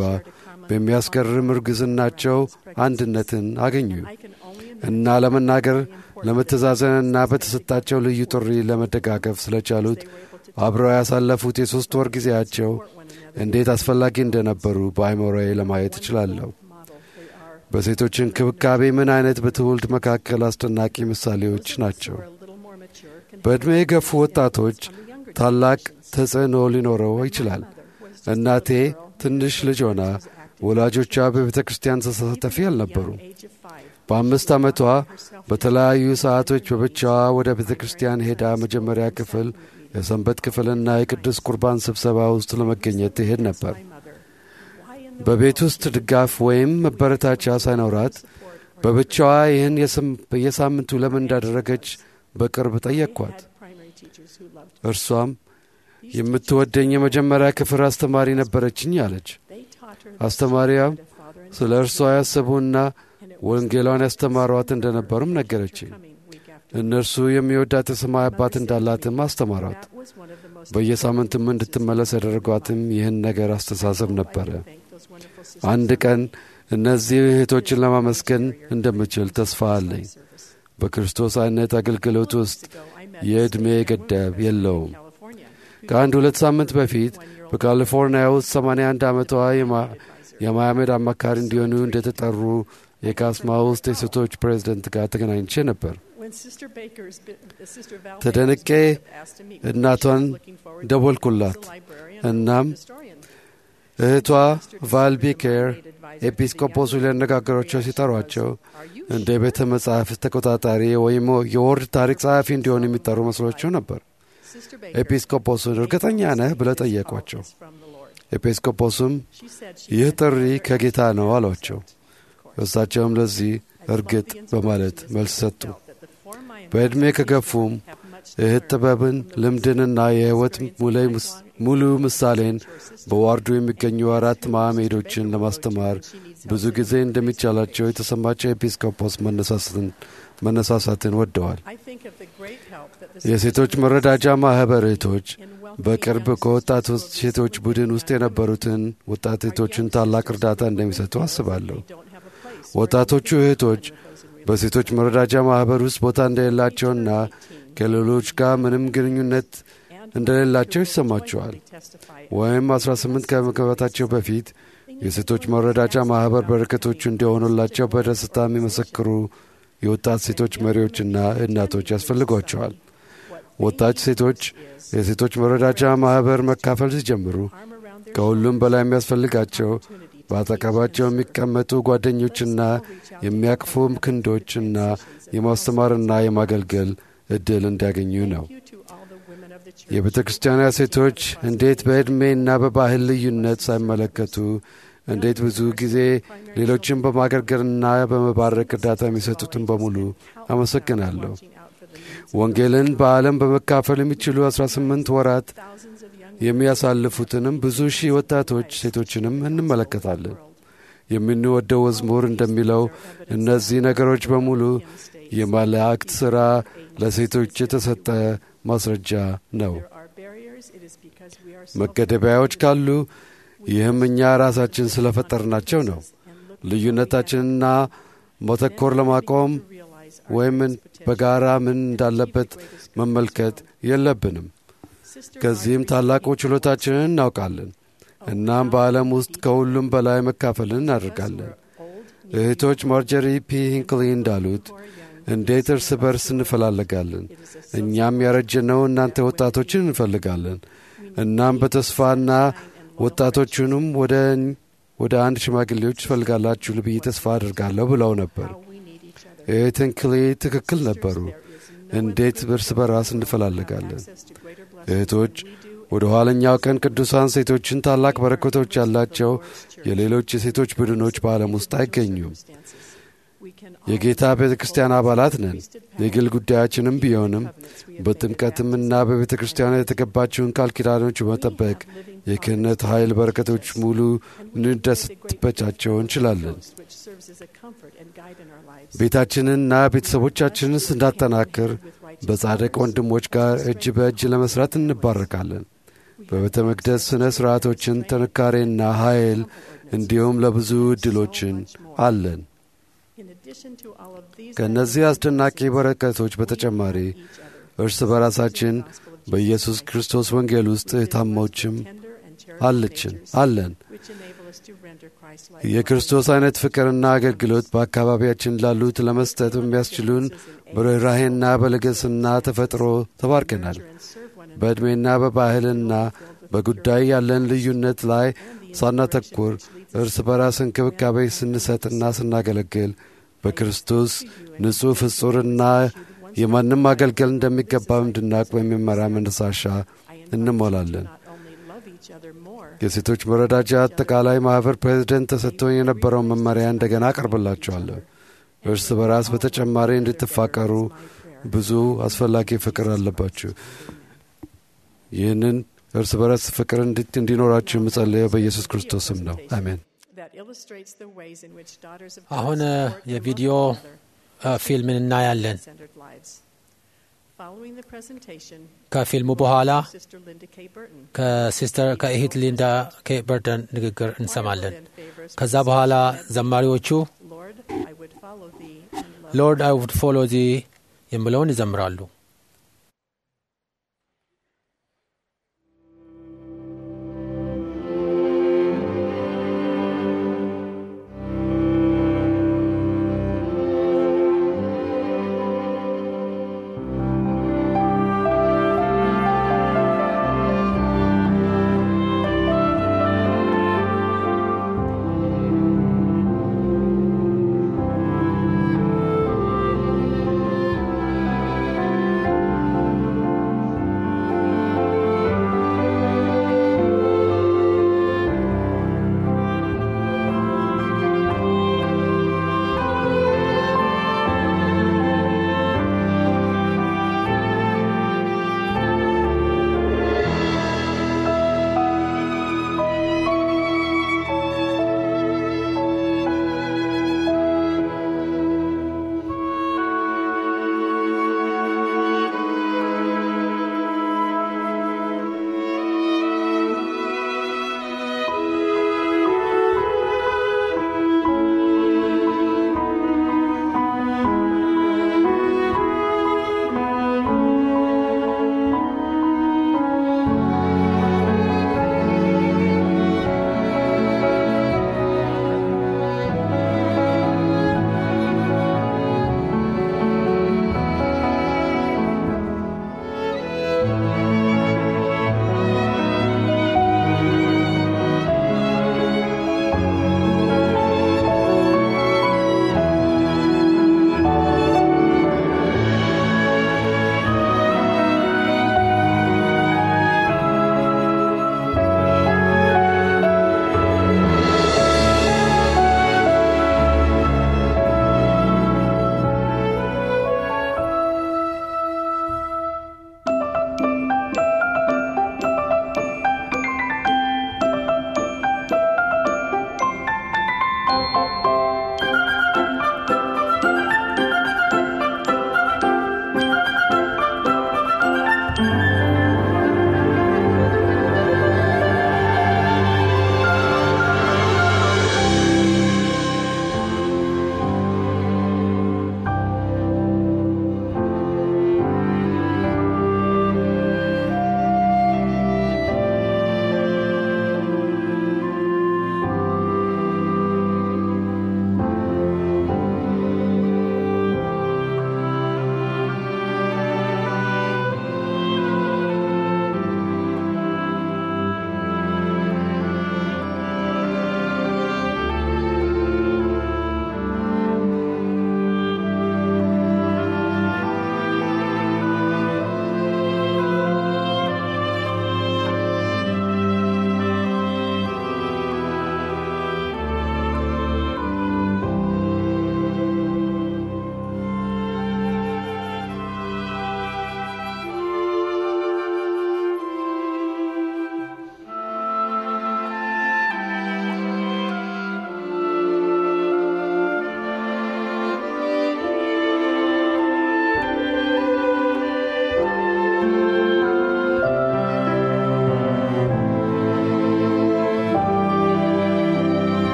በሚያስገርም እርግዝናቸው አንድነትን አገኙ I can only እና ለመናገር ለመተዛዘንና በተሰጣቸው ልዩ ጥሪ ለመደጋገፍ ስለቻሉት አብረው ያሳለፉት የሦስት ወር ጊዜያቸው እንዴት አስፈላጊ እንደነበሩ በአይሞራዬ ለማየት እችላለሁ። በሴቶች እንክብካቤ ምን አይነት በትውልድ መካከል አስደናቂ ምሳሌዎች ናቸው። በዕድሜ የገፉ ወጣቶች ታላቅ ተጽዕኖ ሊኖረው ይችላል። እናቴ ትንሽ ልጅ ሆና ወላጆቿ በቤተ ክርስቲያን ተሳታፊ አልነበሩም። በአምስት ዓመቷ በተለያዩ ሰዓቶች በብቻዋ ወደ ቤተ ክርስቲያን ሄዳ መጀመሪያ ክፍል፣ የሰንበት ክፍልና የቅዱስ ቁርባን ስብሰባ ውስጥ ለመገኘት ትሄድ ነበር። በቤት ውስጥ ድጋፍ ወይም መበረታቻ ሳይኖራት በብቻዋ ይህን በየሳምንቱ ለምን እንዳደረገች በቅርብ ጠየቅኳት። እርሷም የምትወደኝ የመጀመሪያ ክፍል አስተማሪ ነበረችኝ አለች። አስተማሪያም ስለ እርሷ ያሰቡና ወንጌሏን ያስተማሯት እንደነበሩም ነገረችኝ። እነርሱ የሚወዳት የሰማይ አባት እንዳላትም አስተማሯት። በየሳምንቱም እንድትመለስ ያደረጓትም ይህን ነገር አስተሳሰብ ነበረ። አንድ ቀን እነዚህ እህቶችን ለማመስገን እንደምችል ተስፋ አለኝ። በክርስቶስ አይነት አገልግሎት ውስጥ የዕድሜ ገደብ የለውም። ከአንድ ሁለት ሳምንት በፊት በካሊፎርኒያ ውስጥ 81 ዓመቷ የማያመድ አማካሪ እንዲሆኑ እንደተጠሩ የካስማ ውስጥ የሴቶች ፕሬዝደንት ጋር ተገናኝቼ ነበር። ተደንቄ እናቷን ደወልኩላት። እናም እህቷ ቫልቢኬር ኤጲስቆጶሱ ሊያነጋገሯቸው ሲጠሯቸው እንደ ቤተ መጻሕፍት ተቆጣጣሪ ወይም የወርድ ታሪክ ጸሐፊ እንዲሆኑ የሚጠሩ መስሏቸው ነበር። ኤጲስቆጶሱን እርግጠኛ ነህ ብለ ጠየቋቸው። ኤጲስቆጶሱም ይህ ጥሪ ከጌታ ነው አሏቸው። እሳቸውም ለዚህ እርግጥ በማለት መልስ ሰጡ። በዕድሜ ከገፉም እህት ጥበብን፣ ልምድንና የሕይወት ሙሉ ምሳሌን በዋርዱ የሚገኙ አራት ማዕሜዶችን ለማስተማር ብዙ ጊዜ እንደሚቻላቸው የተሰማቸው ኤጲስቆጶስ መነሳሳትን ወደዋል። የሴቶች መረዳጃ ማኅበር እህቶች በቅርብ ከወጣት ሴቶች ቡድን ውስጥ የነበሩትን ወጣት እህቶችን ታላቅ እርዳታ እንደሚሰጡ አስባለሁ። ወጣቶቹ እህቶች በሴቶች መረዳጃ ማኅበር ውስጥ ቦታ እንደሌላቸውና ከሌሎች ጋር ምንም ግንኙነት እንደሌላቸው ይሰማቸዋል። ወይም 18 ከመግባታቸው በፊት የሴቶች መረዳጃ ማኅበር በረከቶቹ እንዲሆኑላቸው በደስታ የሚመሰክሩ የወጣት ሴቶች መሪዎችና እናቶች ያስፈልጓቸዋል። ወጣት ሴቶች የሴቶች መረዳጃ ማኅበር መካፈል ሲጀምሩ ከሁሉም በላይ የሚያስፈልጋቸው በአጠገባቸው የሚቀመጡ ጓደኞችና የሚያቅፉ ክንዶችና የማስተማርና የማገልገል ዕድል እንዲያገኙ ነው። የቤተ ክርስቲያኗ ሴቶች እንዴት በዕድሜና በባህል ልዩነት ሳይመለከቱ እንዴት ብዙ ጊዜ ሌሎችን በማገልገልና በመባረክ እርዳታ የሚሰጡትን በሙሉ አመሰግናለሁ። ወንጌልን በዓለም በመካፈል የሚችሉ 18 ወራት የሚያሳልፉትንም ብዙ ሺህ ወጣቶች ሴቶችንም እንመለከታለን። የምንወደው መዝሙር እንደሚለው እነዚህ ነገሮች በሙሉ የመላእክት ሥራ ለሴቶች የተሰጠ ማስረጃ ነው። መገደቢያዎች ካሉ ይህም እኛ ራሳችን ስለፈጠርናቸው ነው። ልዩነታችንና መተኮር ለማቆም ወይም በጋራ ምን እንዳለበት መመልከት የለብንም። ከዚህም ታላቁ ችሎታችንን እናውቃለን። እናም በዓለም ውስጥ ከሁሉም በላይ መካፈልን እናደርጋለን። እህቶች ማርጀሪ ፒ ሂንክሊ እንዳሉት እንዴት እርስ በርስ እንፈላለጋለን። እኛም ያረጀነው እናንተ ወጣቶችን እንፈልጋለን። እናም በተስፋና ወጣቶቹንም ወደ ወደ አንድ ሽማግሌዎች ትፈልጋላችሁ ብዬ ተስፋ አድርጋለሁ ብለው ነበር። እህት ሂንክሊ ትክክል ነበሩ። እንዴት እርስ በራስ እንፈላለጋለን። እህቶች ወደ ኋለኛው ቀን ቅዱሳን ሴቶችን ታላቅ በረከቶች ያላቸው የሌሎች የሴቶች ቡድኖች በዓለም ውስጥ አይገኙም። የጌታ ቤተ ክርስቲያን አባላት ነን። የግል ጉዳያችንም ቢሆንም በጥምቀትምና በቤተ ክርስቲያን የተገባችውን ቃል ኪዳኖች በመጠበቅ የክህነት ኃይል በረከቶች ሙሉ ልንደሰትባቸው እንችላለን። ቤታችንንና ቤተሰቦቻችንን ስናጠናክር በጻድቅ ወንድሞች ጋር እጅ በእጅ ለመስራት እንባረካለን። በቤተ መቅደስ ሥነ ሥርዓቶችን ጥንካሬና ኃይል እንዲሁም ለብዙ ዕድሎችን አለን። ከእነዚህ አስደናቂ በረከቶች በተጨማሪ እርስ በራሳችን በኢየሱስ ክርስቶስ ወንጌል ውስጥ የታሞችም አለችን አለን። የክርስቶስ አይነት ፍቅርና አገልግሎት በአካባቢያችን ላሉት ለመስጠት የሚያስችሉን በርኅራሄና በልግስና ተፈጥሮ ተባርከናል። በዕድሜና በባህልና በጉዳይ ያለን ልዩነት ላይ ሳናተኩር እርስ በራስ እንክብካቤ ስንሰጥና ስናገለግል በክርስቶስ ንጹሕ ፍጹርና የማንም አገልገል እንደሚገባው እንድናቅ በሚመራ መነሳሻ እንሞላለን። የሴቶች መረዳጃ አጠቃላይ ማኅበር ፕሬዚደንት ተሰጥቶኝ የነበረውን መመሪያ እንደገና አቀርብላችኋለሁ። እርስ በራስ በተጨማሪ እንድትፋቀሩ ብዙ አስፈላጊ ፍቅር አለባችሁ። ይህንን እርስ በራስ ፍቅር እንዲኖራችሁ የምጸልየው በኢየሱስ ክርስቶስ ስም ነው። አሜን። አሁን የቪዲዮ ፊልምን እናያለን። ከፊልሙ በኋላ ከሲስተር ከእህት ሊንዳ ኬ በርደን ንግግር እንሰማለን። ከዛ በኋላ ዘማሪዎቹ ሎርድ አይ ውድ ፎሎ ዚ የሚለውን ይዘምራሉ። Thank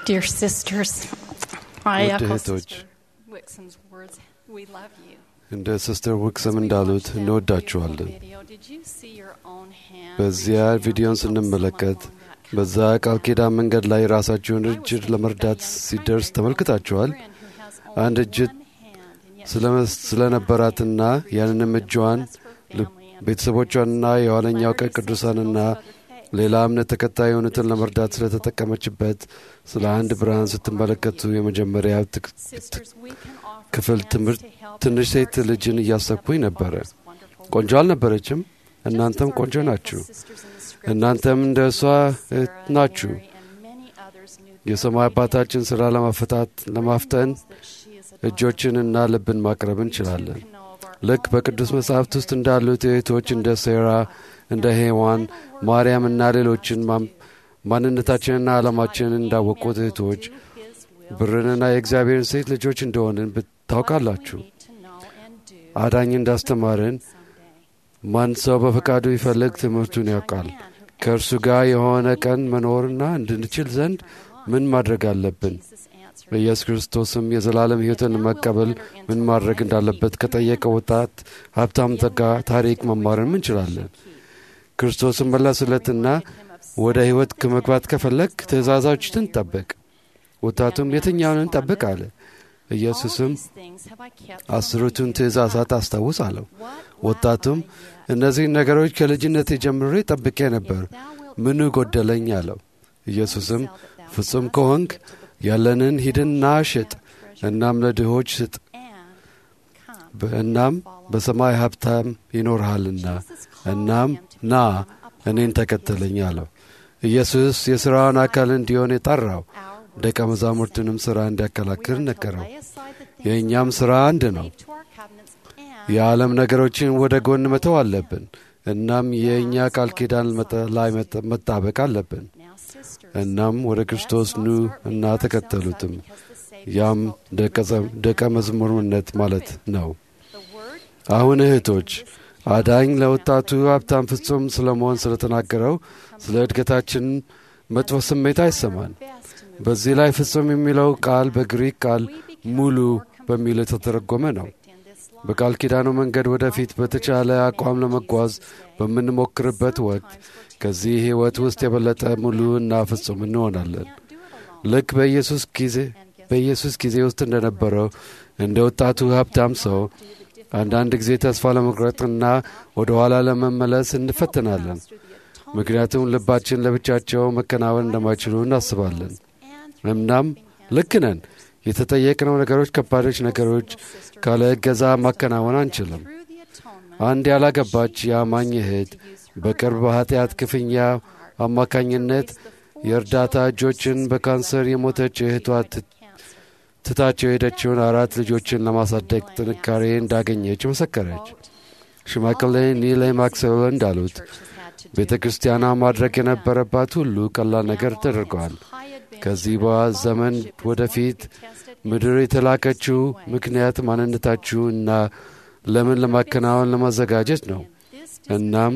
Dear sisters, I ውድ echo እህቶች Sister Wixom's words. We love you. እንደ ሲስተር ውክስም እንዳሉት እንወዳችኋለን። Video, did you see your own hand በዚያ ቪዲዮን ስንመለከት በዛ ቃል ኪዳን መንገድ ላይ ራሳችሁን እጅ ለመርዳት ሲደርስ ተመልክታችኋል። አንድ እጅ ስለ- ስለነበራትና ያንንም እጇን ል- ቤተሰቦቿንና የኋለኛው ቀን ቅዱሳንና ሌላ እምነት ተከታይ የሆኑትን ለመርዳት ስለተጠቀመችበት ስለ አንድ ብርሃን ስትመለከቱ የመጀመሪያ ትክ- Sisters, we can offer ክፍል hands ትምህርት to help ትንሽ ሴት encourage ልጅን እያሰብኩኝ ነበረ። wonderful ቆንጆ አልነበረችም። እናንተም ቆንጆ ናችሁ። እናንተም እንደ እሷ እህት ናችሁ። የሰማይ አባታችን ሥራ ለማፈታት ለማፍጠን እጆችንና ልብን ማቅረብ እንችላለን። ልክ በቅዱስ መጻሕፍት ውስጥ እንዳሉት እህቶች እንደ ሴራ፣ እንደ ሄዋን፣ ማርያምና ሌሎችን ማም- ማንነታችንና ዓላማችንን እንዳወቁት እህቶች ብርንና የእግዚአብሔርን ሴት ልጆች እንደሆንን ብት- ታውቃላችሁ። አዳኝ እንዳስተማርን ማን ሰው በፈቃዱ ይፈልግ ትምህርቱን ያውቃል። ከእርሱ ጋር የሆነ ቀን መኖርና እንድንችል ዘንድ ምን ማድረግ አለብን? በኢየሱስ ክርስቶስም የዘላለም ሕይወትን መቀበል ምን ማድረግ እንዳለበት ከጠየቀው ወጣት ሀብታም ዘጋ ታሪክ መማርን እንችላለን። ክርስቶስን መለሱለትና ወደ ሕይወት ከመግባት ከፈለግ ትእዛዛችን ጠብቅ። ወጣቱም የትኛውን እንጠብቅ አለ። ኢየሱስም አስሩቱን ትእዛዛት አስታውስ አለው። ወጣቱም እነዚህን ነገሮች ከልጅነት ጀምሬ ጠብቄ ነበር፣ ምኑ ጎደለኝ አለው። ኢየሱስም ፍጹም ከሆንክ ያለንን ሂድና ሽጥ፣ እናም ለድሆች ስጥ፣ እናም በሰማይ ሀብታም ይኖርሃልና፣ እናም ና እኔን ተከተለኝ አለው። ኢየሱስ የሥራውን አካል እንዲሆን የጠራው ደቀ መዛሙርትንም ሥራ እንዲያከላክል ነገረው። የእኛም ሥራ አንድ ነው። የዓለም ነገሮችን ወደ ጎን መተው አለብን። እናም የእኛ ቃል ኪዳን መጠ- ላይ መጠ- መጣበቅ አለብን። እናም ወደ ክርስቶስ ኑ እና ተከተሉትም። ያም ደቀ- ደቀ መዝሙርነት ማለት ነው። አሁን እህቶች አዳኝ ለወጣቱ ሀብታም ፍጹም ስለ መሆን ስለተናገረው ስለ እድገታችን መጥፎ ስሜት አይሰማን። በዚህ ላይ ፍጹም የሚለው ቃል በግሪክ ቃል ሙሉ በሚል የተተረጎመ ነው። በቃል ኪዳኑ መንገድ ወደፊት በተቻለ አቋም ለመጓዝ በምንሞክርበት ወቅት ከዚህ ሕይወት ውስጥ የበለጠ ሙሉ እና ፍጹም እንሆናለን። ልክ በኢየሱስ ጊዜ በኢየሱስ ጊዜ ውስጥ እንደነበረው እንደ ወጣቱ ሀብታም ሰው አንዳንድ ጊዜ ተስፋ ለመቁረጥና ወደ ኋላ ለመመለስ እንፈተናለን። ምክንያቱም ልባችን ለብቻቸው መከናወን እንደማይችሉ እናስባለን። እናም ልክ ነን። የተጠየቅነው ነገሮች ከባዶች ነገሮች ካለ እገዛ ማከናወን አንችልም። አንድ ያላገባች የአማኝ እህት በቅርብ በኃጢአት ክፍያ አማካኝነት የእርዳታ እጆችን በካንሰር የሞተች እህቷ ት- ትታቸው የሄደችውን አራት ልጆችን ለማሳደግ ጥንካሬ እንዳገኘች መሰከረች። ሽማግሌ ኒሌ ማክስዌል እንዳሉት ቤተ ክርስቲያኗ ማድረግ የነበረባት ሁሉ ቀላል ነገር ተደርገዋል። ከዚህ በኋላ ዘመን ወደፊት ምድር የተላከችው ምክንያት ማንነታችሁ እና ለምን ለማከናወን ለማዘጋጀት ነው። እናም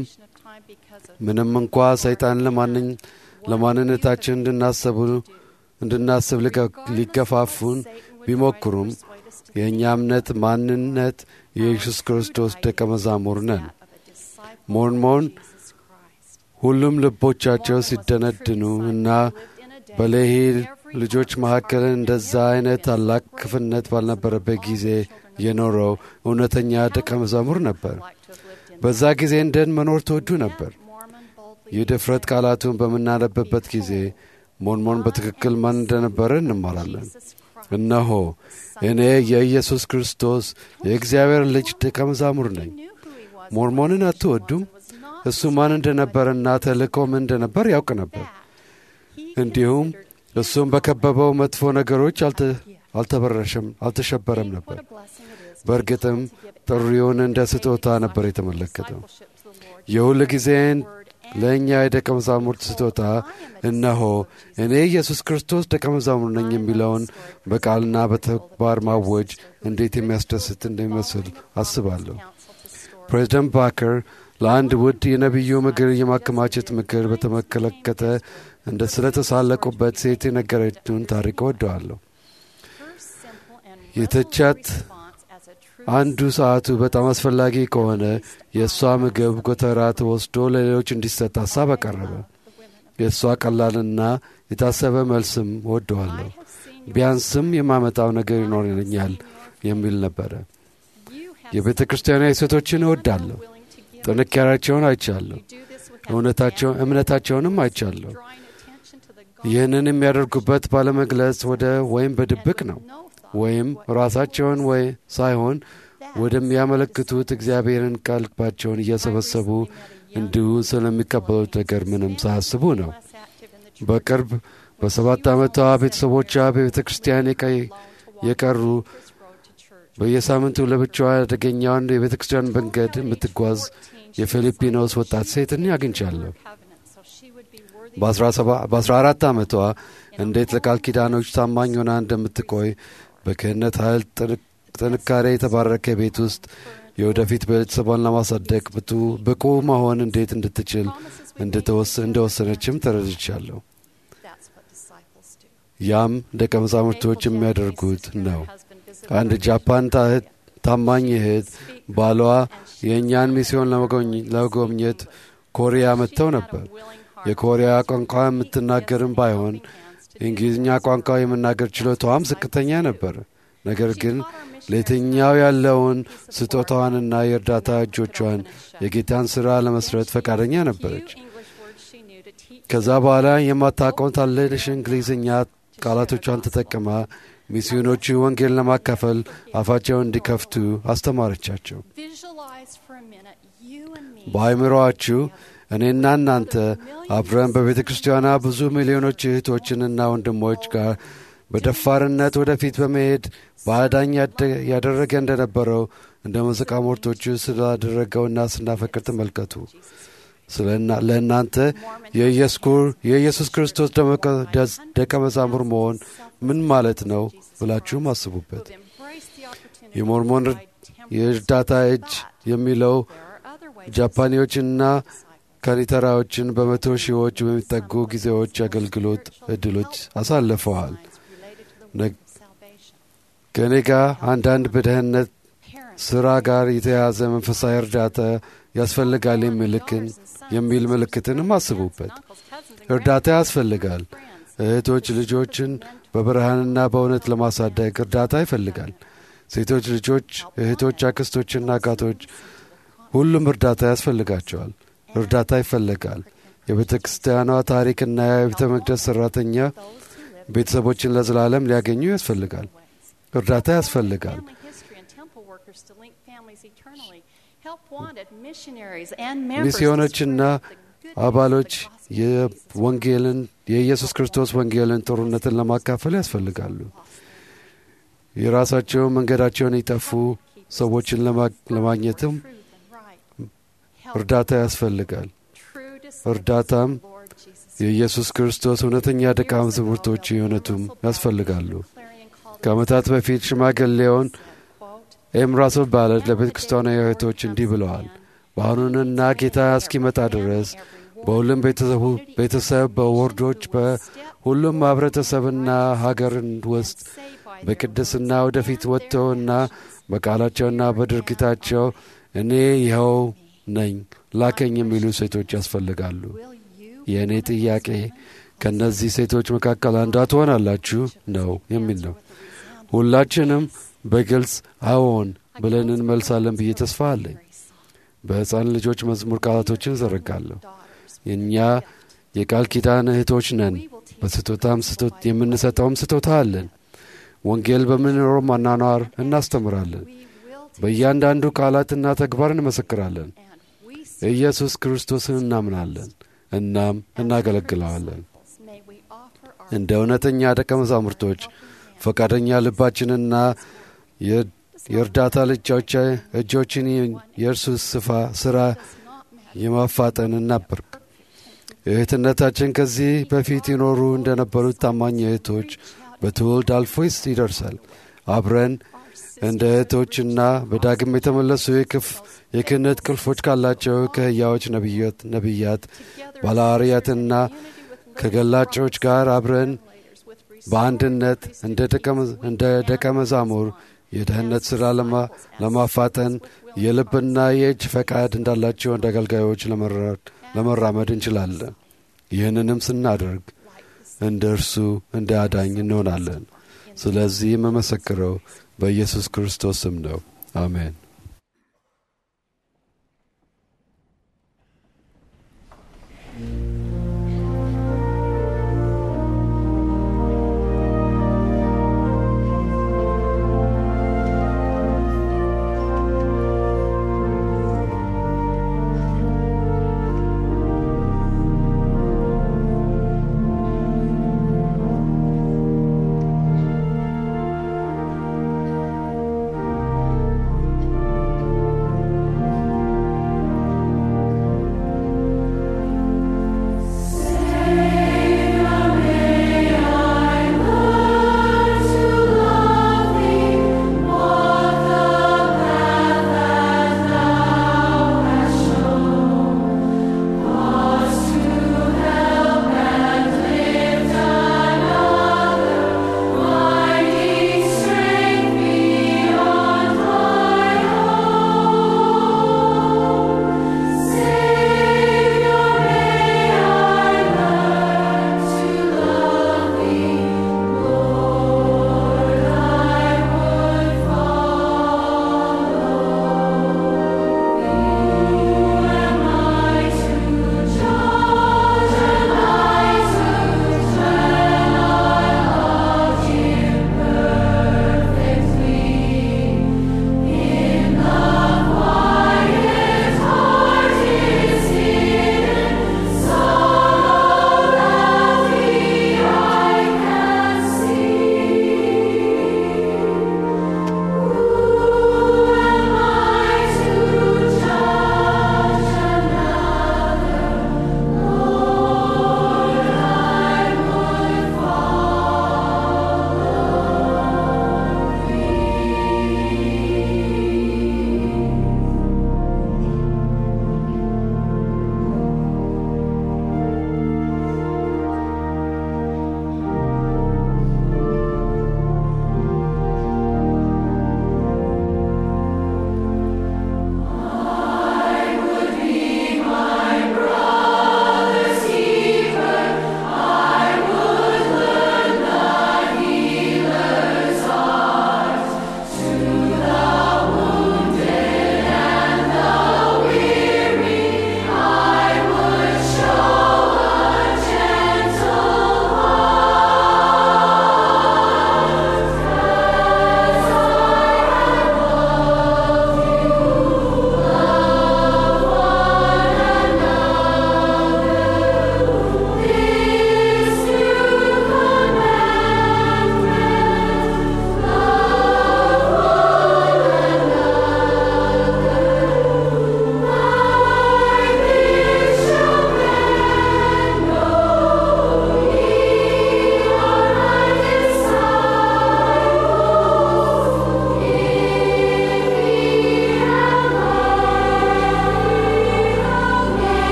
ምንም እንኳ ሰይጣን ለማንኝ ለማንነታችን እንድናስቡ እንድናስብ ሊገ- ሊገፋፉን ቢሞክሩም የእኛ እምነት ማንነት የኢየሱስ ክርስቶስ ደቀ መዛሙር ነን። ሞርሞን ሁሉም ልቦቻቸው ሲደነድኑ እና በሌሂ ልጆች መካከል እንደዛ አይነት ታላቅ ክፍነት ባልነበረበት ጊዜ የኖረው እውነተኛ ደቀ መዛሙር ነበር። በዛ ጊዜ እንደን መኖር ተወዱ ነበር። የድፍረት ቃላቱን በምናነብበት ጊዜ ሞርሞን በትክክል ማን እንደነበረ እንማራለን። እነሆ እኔ የኢየሱስ ክርስቶስ የእግዚአብሔር ልጅ ደቀ መዛሙር ነኝ። ሞርሞንን አትወዱም? እሱ ማን እንደነበረና ተልእኮ ምን እንደነበር ያውቅ ነበር። እንዲሁም እሱም በከበበው መጥፎ ነገሮች አልተ- አልተበረሸም አልተሸበረም ነበር። በእርግጥም ጥሪውን እንደ ስጦታ ነበር የተመለከተው። የሁል ጊዜን ለእኛ የደቀ መዛሙርት ስጦታ እነሆ እኔ ኢየሱስ ክርስቶስ ደቀ መዛሙር ነኝ የሚለውን በቃልና በተግባር ማወጅ እንዴት የሚያስደስት እንደሚመስል አስባለሁ። ፕሬዚደንት ባከር ለአንድ ውድ የነቢዩ ምክር የማከማቸት ምክር በተመለከተ እንደ ስለተሳለቁበት ሴት የነገረችውን ታሪክ እወደዋለሁ። የተቻት አንዱ ሰዓቱ በጣም አስፈላጊ ከሆነ የእሷ ምግብ ጎተራ ተወስዶ ለሌሎች እንዲሰጥ ሀሳብ አቀረበ። የእሷ ቀላልና የታሰበ መልስም እወደዋለሁ፣ ቢያንስም የማመጣው ነገር ይኖረኛል የሚል ነበረ። የቤተ ክርስቲያኗ ሴቶችን እወዳለሁ፣ ጥንካሬያቸውን አይቻለሁ፣ እውነታቸው እምነታቸውንም አይቻለሁ። ይህንን የሚያደርጉበት ባለመግለጽ ወደ ወይም በድብቅ ነው ወይም ራሳቸውን ወይ ሳይሆን ወደሚያመለክቱት እግዚአብሔርን ቀልባቸውን እየሰበሰቡ እንዲሁ ስለሚቀበሉት ነገር ምንም ሳያስቡ ነው። በቅርብ በሰባት ዓመቷ ቤተሰቦቿ በቤተ ክርስቲያን የቀሩ በየሳምንቱ ለብቻዋ አደገኛውን የቤተ ክርስቲያን መንገድ የምትጓዝ የፊሊፒኖስ ወጣት ሴትን አግኝቻለሁ። በአስራ አራት ዓመቷ እንዴት ለቃል ኪዳኖች ታማኝ ሆና እንደምትቆይ በክህነት ኃይል ጥንካሬ የተባረከ ቤት ውስጥ የወደፊት ቤተሰቧን ለማሳደግ ብቁ መሆን እንዴት እንድትችል እንደወሰነችም ተረድቻለሁ። ያም ደቀ መዛሙርቶች የሚያደርጉት ነው። አንድ ጃፓን ታማኝ እህት ባሏ የእኛን ሚስዮን ለመጎብኘት ኮሪያ መጥተው ነበር። የኮሪያ ቋንቋ የምትናገርም ባይሆን የእንግሊዝኛ ቋንቋ የመናገር ችሎታዋም ዝቅተኛ ነበር። ነገር ግን ለየትኛው ያለውን ስጦታዋንና የእርዳታ እጆቿን የጌታን ሥራ ለመስረት ፈቃደኛ ነበረች። ከዛ በኋላ የማታውቀውን ታለሽ እንግሊዝኛ ቃላቶቿን ተጠቅማ ሚስዮኖቹ ወንጌል ለማካፈል አፋቸውን እንዲከፍቱ አስተማረቻቸው። በአይምሮአችሁ እኔና እናንተ አብረን በቤተ ክርስቲያኗ ብዙ ሚሊዮኖች እህቶችንና ወንድሞች ጋር በደፋርነት ወደፊት በመሄድ በአዳኝ ያደረገ እንደነበረው እንደ ሙዚቃ ሞርቶቹ ስላደረገውና ስናፈቅር ተመልከቱ። ለእናንተ የኢየሱስ ክርስቶስ ደቀ መዛሙር መሆን ምን ማለት ነው ብላችሁም አስቡበት። የሞርሞን የእርዳታ እጅ የሚለው ጃፓኒዎችና ካኒተራዎችን በመቶ ሺዎች በሚጠጉ ጊዜዎች አገልግሎት እድሎች አሳልፈዋል። ከእኔ ጋር አንዳንድ በደህንነት ሥራ ጋር የተያዘ መንፈሳዊ እርዳታ ያስፈልጋል የሚልክን የሚል ምልክትንም አስቡበት። እርዳታ ያስፈልጋል። እህቶች ልጆችን በብርሃንና በእውነት ለማሳደግ እርዳታ ይፈልጋል። ሴቶች ልጆች፣ እህቶች፣ አክስቶችና አጋቶች ሁሉም እርዳታ ያስፈልጋቸዋል። እርዳታ ይፈልጋል። የቤተ ክርስቲያኗ ታሪክና የቤተ መቅደስ ሠራተኛ ቤተሰቦችን ለዘላለም ሊያገኙ ያስፈልጋል። እርዳታ ያስፈልጋል። ሚስዮኖችና አባሎች የወንጌልን የኢየሱስ ክርስቶስ ወንጌልን ጥሩነትን ለማካፈል ያስፈልጋሉ። የራሳቸው መንገዳቸውን የጠፉ ሰዎችን ለማግኘትም እርዳታ ያስፈልጋል። እርዳታም የኢየሱስ ክርስቶስ እውነተኛ ደቀ መዛሙርቶች የሆነቱም ያስፈልጋሉ። ከዓመታት በፊት ሽማግሌውን ኤምራሶ ባለት ለቤተ ክርስቲያኗ እህቶች እንዲህ ብለዋል። በአሁኑንና ጌታ እስኪመጣ ድረስ በሁሉም ቤተሰብ፣ በወርዶች፣ በሁሉም ማኅበረተሰብና ሀገርን ውስጥ በቅድስና ወደፊት ወጥተውና በቃላቸውና በድርጊታቸው እኔ ይኸው ነኝ ላከኝ የሚሉ ሴቶች ያስፈልጋሉ። የእኔ ጥያቄ ከእነዚህ ሴቶች መካከል አንዷ ትሆናላችሁ ነው የሚል ነው። ሁላችንም በግልጽ አዎን ብለን እንመልሳለን ብዬ ተስፋ አለኝ። በሕፃን ልጆች መዝሙር ቃላቶችን ዘረጋለሁ። እኛ የቃል ኪዳን እህቶች ነን። በስጦታም የምንሰጠውም ስጦታ አለን። ወንጌል በምንኖረው ማናኗር እናስተምራለን። በእያንዳንዱ ቃላትና ተግባር እንመሰክራለን። ኢየሱስ ክርስቶስን እናምናለን፣ እናም እናገለግለዋለን። እንደ እውነተኛ ደቀ መዛሙርቶች ፈቃደኛ ልባችንና የእርዳታ እጆችን የእርሱ ስፋ ሥራ የማፋጠን እናበርክ። እህትነታችን ከዚህ በፊት ይኖሩ እንደነበሩት ታማኝ እህቶች በትውልድ አልፎ ይደርሳል። አብረን እንደ እህቶችና በዳግም የተመለሱ የክፍ- የክህነት ቁልፎች ካላቸው ከሕያዎች ነቢያት ነቢያት ባለሐዋርያትና ከገላጮች ጋር አብረን በአንድነት እንደ ደቀ- እንደ ደቀ መዛሙር የደህንነት ሥራ ለማ- ለማፋጠን የልብና የእጅ ፈቃድ እንዳላቸው እንደ አገልጋዮች ለመራ- ለመራመድ እንችላለን። ይህንንም ስናደርግ እንደ እርሱ እንደ አዳኝ እንሆናለን። ስለዚህ የምመሰክረው በኢየሱስ ክርስቶስ ስም ነው። አሜን። Thank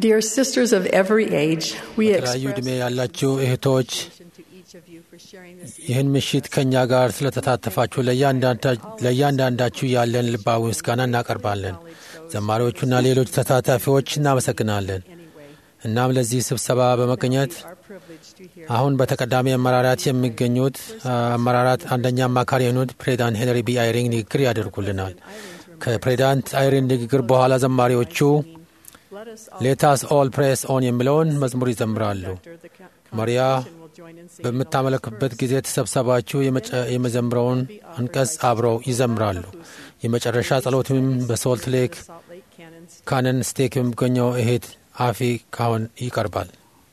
Dear sisters of every age, we በተለያዩ ዕድሜ express ያላችሁ እህቶች appreciation to each of you for sharing this ይህን ምሽት ከእኛ ጋር ስለተሳተፋችሁ ለእያንዳንዳ- ለእያንዳንዳችሁ ያለን ልባዊ ምስጋና እናቀርባለን። ዘማሪዎቹና ሌሎች ተሳታፊዎች እናመሰግናለን። anyway. እናም ለዚህ ስብሰባ በመገኘት Our privilege to hear አሁን በተቀዳሚ አመራራት የሚገኙት አ፣ አመራራት አንደኛ አማካሪ የሆኑት ፕሬዚዳንት ሄንሪ ቢ አይሪንግ ንግግር ያደርጉልናል። ከፕሬዚዳንት አይሪን ንግግር በኋላ ዘማሪዎቹ Let us all ሌታስ ኦል ፕሬስ ኦን የሚለውን መዝሙር ይዘምራሉ። Director, the co- ማሪያ congregation will join in singing በምታመለክበት all ጊዜ ተሰብሰባችሁ የመጨ- የመዘምረውን አንቀጽ አብረው ይዘምራሉ። የመጨረሻ ጸሎትም በሶልት ሌክ the Salt Lake Canon ካነን ስቴክ የሚገኘው እህት አፊ ካሁን ይቀርባል።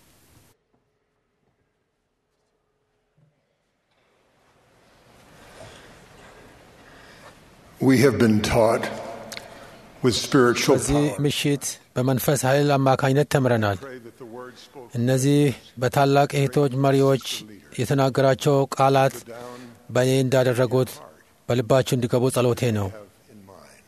We have been taught with spiritual በዚህ power. ምሽት በመንፈስ ኃይል አማካኝነት ተምረናል። Pray that the words spoken እነዚህ በታላቅ እህቶች መሪዎች የተናገራቸው ቃላት down በእኔ እንዳደረጉት በልባችሁ እንዲገቡ ጸሎቴ ነው። have in mind.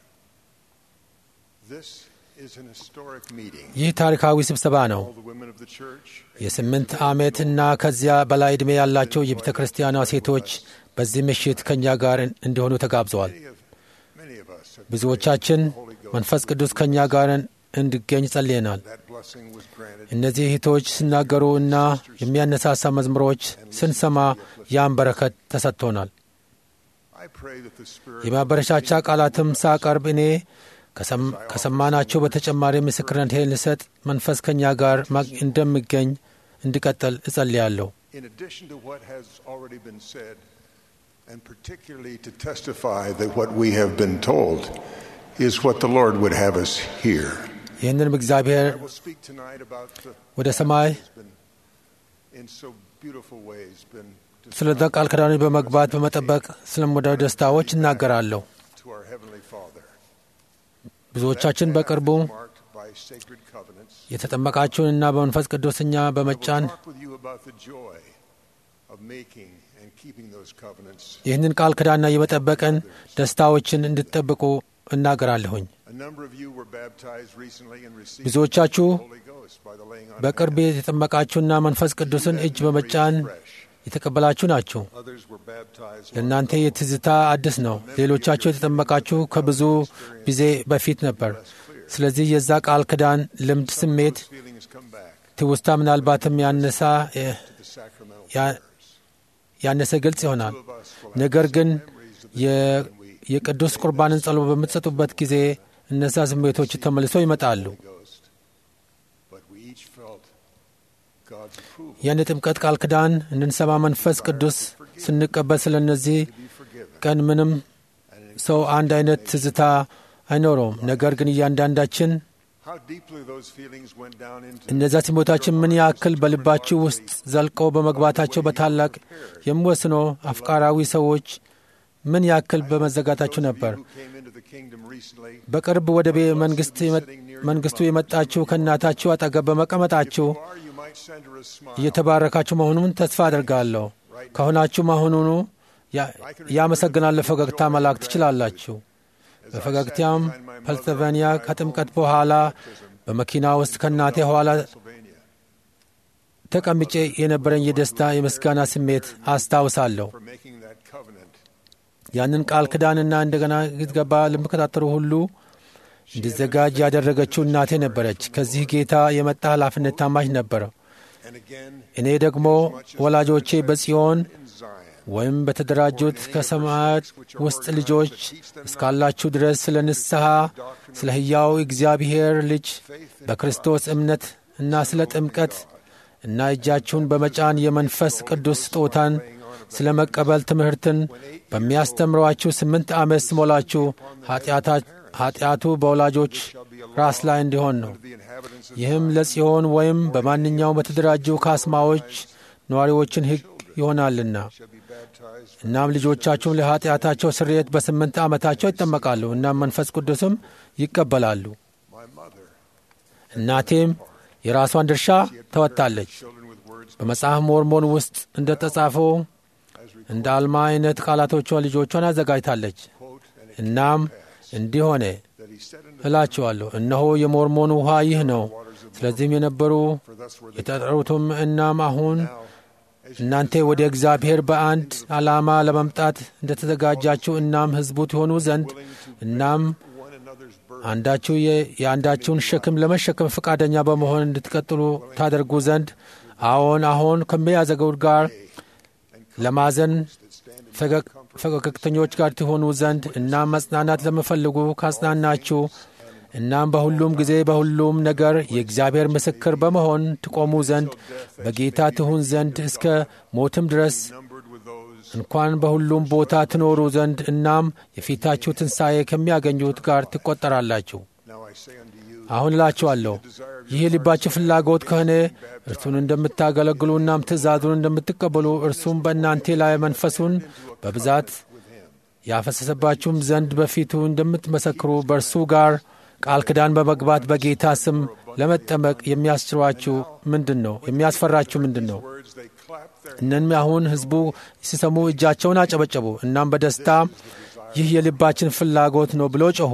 This is an historic meeting. ይህ ታሪካዊ ስብሰባ ነው። All the women of the church, የስምንት ዓመት እና ከዚያ በላይ ዕድሜ ያላቸው የቤተ ክርስቲያኗ ሴቶች በዚህ ምሽት ከእኛ ጋር እንዲሆኑ ተጋብዘዋል። many of, many of us have ብዙዎቻችን prayed the Holy Ghost. መንፈስ ቅዱስ ከእኛ ጋር እንዲገኝ ጸልየናል። That blessing was granted. እነዚህ እህቶች ሲናገሩ እና የሚያነሳሳ መዝሙሮች ስንሰማ ያን በረከት ተሰጥቶናል። I pray that the Spirit የማበረሻቻ ቃላትም ሳቀርብ እኔ ከሰም- ከሰማናቸው በተጨማሪ ምስክርነቴን ልሰጥ መንፈስ ከእኛ ጋር ማግ- እንደሚገኝ እንዲቀጥል እጸልያለሁ። in addition to what has already been said, and particularly to testify that what we have been told is what the Lord would have us hear. ይህንንም እግዚአብሔር I will speak tonight about the ወደ ሰማይ has been in so beautiful ways been ስለ ቃል ኪዳኖች በመግባት በመጠበቅ ስለምወደው ደስታዎች እናገራለሁ። to our heavenly Father. ብዙዎቻችን በቅርቡ marked by sacred covenants. የተጠመቃችሁንና በመንፈስ ቅዱስ እኛ I will በመጫን talk with you about the joy of making and keeping those covenants. ይህንን ቃል ኪዳንና የመጠበቅን ደስታዎችን እንድትጠብቁ እናገራለሁኝ። A number of you were baptized recently and received ብዙዎቻችሁ the Holy Ghost by the laying on of በቅርብ hands. የተጠመቃችሁና መንፈስ ቅዱስን እጅ በመጫን Fresh. የተቀበላችሁ ናችሁ። Others were baptized ለእናንተ የትዝታ አዲስ ነው። ሌሎቻችሁ የተጠመቃችሁ ከብዙ ጊዜ በፊት ነበር። ስለዚህ የዛ ቃል ኪዳን ልምድ፣ ስሜት፣ Those feelings come back ትውስታ ምናልባትም ያነሳ እ፣ to the sacramental ያ- prayers. ያነሰ ግልጽ ይሆናል። Two of us will have ነገር ግን memories of the የ- when we የቅዱስ ቁርባንን ጸሎት በምትሰጡበት ጊዜ እነዛ ስሜቶች ተመልሰው ይመጣሉ። Holy Ghost. But we each felt God's approval ያን የጥምቀት ቃል ኪዳን እንድንሰማ መንፈስ ቅዱስ ስንቀበል ስለ እነዚህ to be forgiven. ቀን ምንም And ሰው አንድ አይነት ትዝታ አይኖረውም። ነገር ግን እያንዳንዳችን how deeply those feelings went down into እነዚያ ስሜቶችን ምን ያክል በልባችሁ ውስጥ ዘልቀው በመግባታቸው በታላቅ የሚወስኖ አፍቃራዊ ሰዎች ምን ያክል በመዘጋታችሁ ነበር። who came into the kingdom recently. በቅርብ ወደ ቤ መንግስት የመ- መንግስቱ የመጣችሁ ከእናታችሁ አጠገብ በመቀመጣችሁ Or you might send her a smile. እየተባረካችሁ መሆኑን ተስፋ አድርጋለሁ። ከሆናችሁ መሆኑኑ ያ- ያመሰግናል ፈገግታ መላክ ትችላላችሁ። በፈገግታም ፐንስልቫኒያ ከጥምቀት በኋላ በመኪና ውስጥ ከእናቴ ኋላ Pennsylvania ተቀምጬ የነበረኝ የደስታ የምስጋና ስሜት አስታውሳለሁ። for making that covenant. ያንን ቃል ኪዳንና እንደገና ግትገባ ለሚከታተሉ ሁሉ እንዲዘጋጅ ያደረገችው እናቴ ነበረች። ከዚህ ጌታ የመጣ ኃላፊነት ታማኝ ነበረው። And again እኔ ደግሞ ወላጆቼ በጽዮን in Zion. ወይም በተደራጁት ከሰማያት ውስጥ ልጆች እስካላችሁ ድረስ ስለ ንስሐ፣ ስለ ሕያው እግዚአብሔር ልጅ በክርስቶስ እምነት እና ስለ ጥምቀት እና እጃችሁን በመጫን የመንፈስ ቅዱስ ስጦታን ስለ መቀበል ትምህርትን በሚያስተምሯችሁ ስምንት ዓመት ስሞላችሁ ኃጢአታ- ኃጢአቱ በወላጆች ራስ ላይ እንዲሆን ነው። The inhabitants of ይህም ለጽዮን ወይም በማንኛውም በተደራጁ ካስማዎች ነዋሪዎችን ሕግ ይሆናልና shall be baptized. እናም ልጆቻችሁም ለኃጢአታቸው ስርየት በስምንት ዓመታቸው ይጠመቃሉ። እናም መንፈስ ቅዱስም ይቀበላሉ። My mother, እናቴም የራሷን ድርሻ ተወጥታለች። children with words በመጽሐፍ ሞርሞን ውስጥ እንደ ተጻፈው እንደ አልማ አይነት ቃላቶቿ ልጆቿን አዘጋጅታለች። quote, and it እናም እንዲህ ሆነ that he said unto እላችኋለሁ፣ እነሆ የሞርሞን ውኃ ይህ ነው፣ ስለዚህም የነበሩ for thus were the የተጠሩትም እናም አሁን እናንተ ወደ እግዚአብሔር በአንድ ዓላማ ለመምጣት እንደተዘጋጃችሁ እናም ሕዝቡ ትሆኑ ዘንድ እናም one another's burden አንዳችሁ የ- የአንዳችሁን ሸክም ለመሸከም ፈቃደኛ በመሆን እንድትቀጥሉ ታደርጉ ዘንድ አዎን አሁን ከሚያዘገው ጋር ለማዘን ፈገግ- ፈገግተኞች ጋር ትሆኑ ዘንድ እናም መጽናናት ለምፈልጉ ካጽናናችሁ እናም በሁሉም ጊዜ በሁሉም ነገር የእግዚአብሔር ምስክር በመሆን ትቆሙ ዘንድ በጌታ ትሁን ዘንድ እስከ ሞትም ድረስ numbered with those እንኳን በሁሉም ቦታ ትኖሩ ዘንድ እናም የፊታችሁ ትንሣኤ ከሚያገኙት ጋር ትቆጠራላችሁ። now I say unto you አሁን እላችኋለሁ ይህ የልባችሁ ፍላጎት ከሆነ እርሱን እንደምታገለግሉ እናም ትእዛዙን እንደምትቀበሉ እርሱም በእናንተ ላይ መንፈሱን በብዛት ያፈሰሰባችሁም ዘንድ በፊቱ እንደምትመሰክሩ በእርሱ ጋር ቃል ኪዳን በመግባት በጌታ ስም ለመጠመቅ የሚያስችሯችሁ ምንድን ነው? የሚያስፈራችሁ ምንድን ነው? words they clapped their እነም አሁን ሕዝቡ ሲሰሙ እጃቸውን አጨበጨቡ። እናም በደስታ ይህ የልባችን ፍላጎት ነው ብሎ ጮኹ።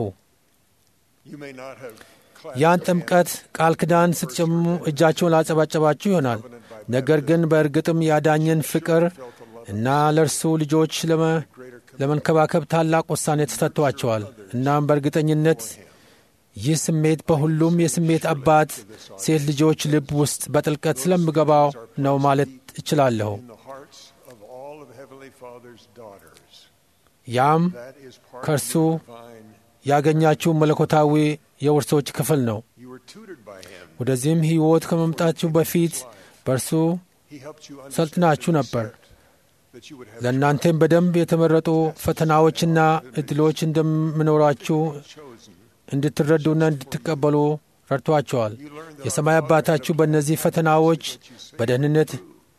you may not have clapped ያን your ጥምቀት ቃል ኪዳን ስትጨምሙ እጃቸውን ላጨባጨባችሁ ይሆናል። ነገር ግን በእርግጥም ያዳኝን ፍቅር እና ለእርሱ ልጆች ለመ- ለመንከባከብ ታላቅ ውሳኔ ተሰጥቷቸዋል። እናም በእርግጠኝነት ይህ ስሜት በሁሉም የስሜት አባት ሴት ልጆች ልብ ውስጥ በጥልቀት ስለምገባው ነው ማለት እችላለሁ። in the hearts of all of Heavenly Father's daughters. ያም That is part ከእርሱ of your divine. ያገኛችሁ መለኮታዊ የውርሶች ክፍል ነው። You were tutored by Him. ወደዚህም ሕይወት ከመምጣታችሁ በፊት በእርሱ He helped you ሰልጥናችሁ understand ነበር። and accept that you would have ለእናንተም በደንብ የተመረጡ ፈተናዎችና እድሎች እንደምኖራችሁ chosen. እንድትረዱና እንድትቀበሉ ረድቷቸዋል። የሰማይ አባታችሁ በእነዚህ ፈተናዎች በደህንነት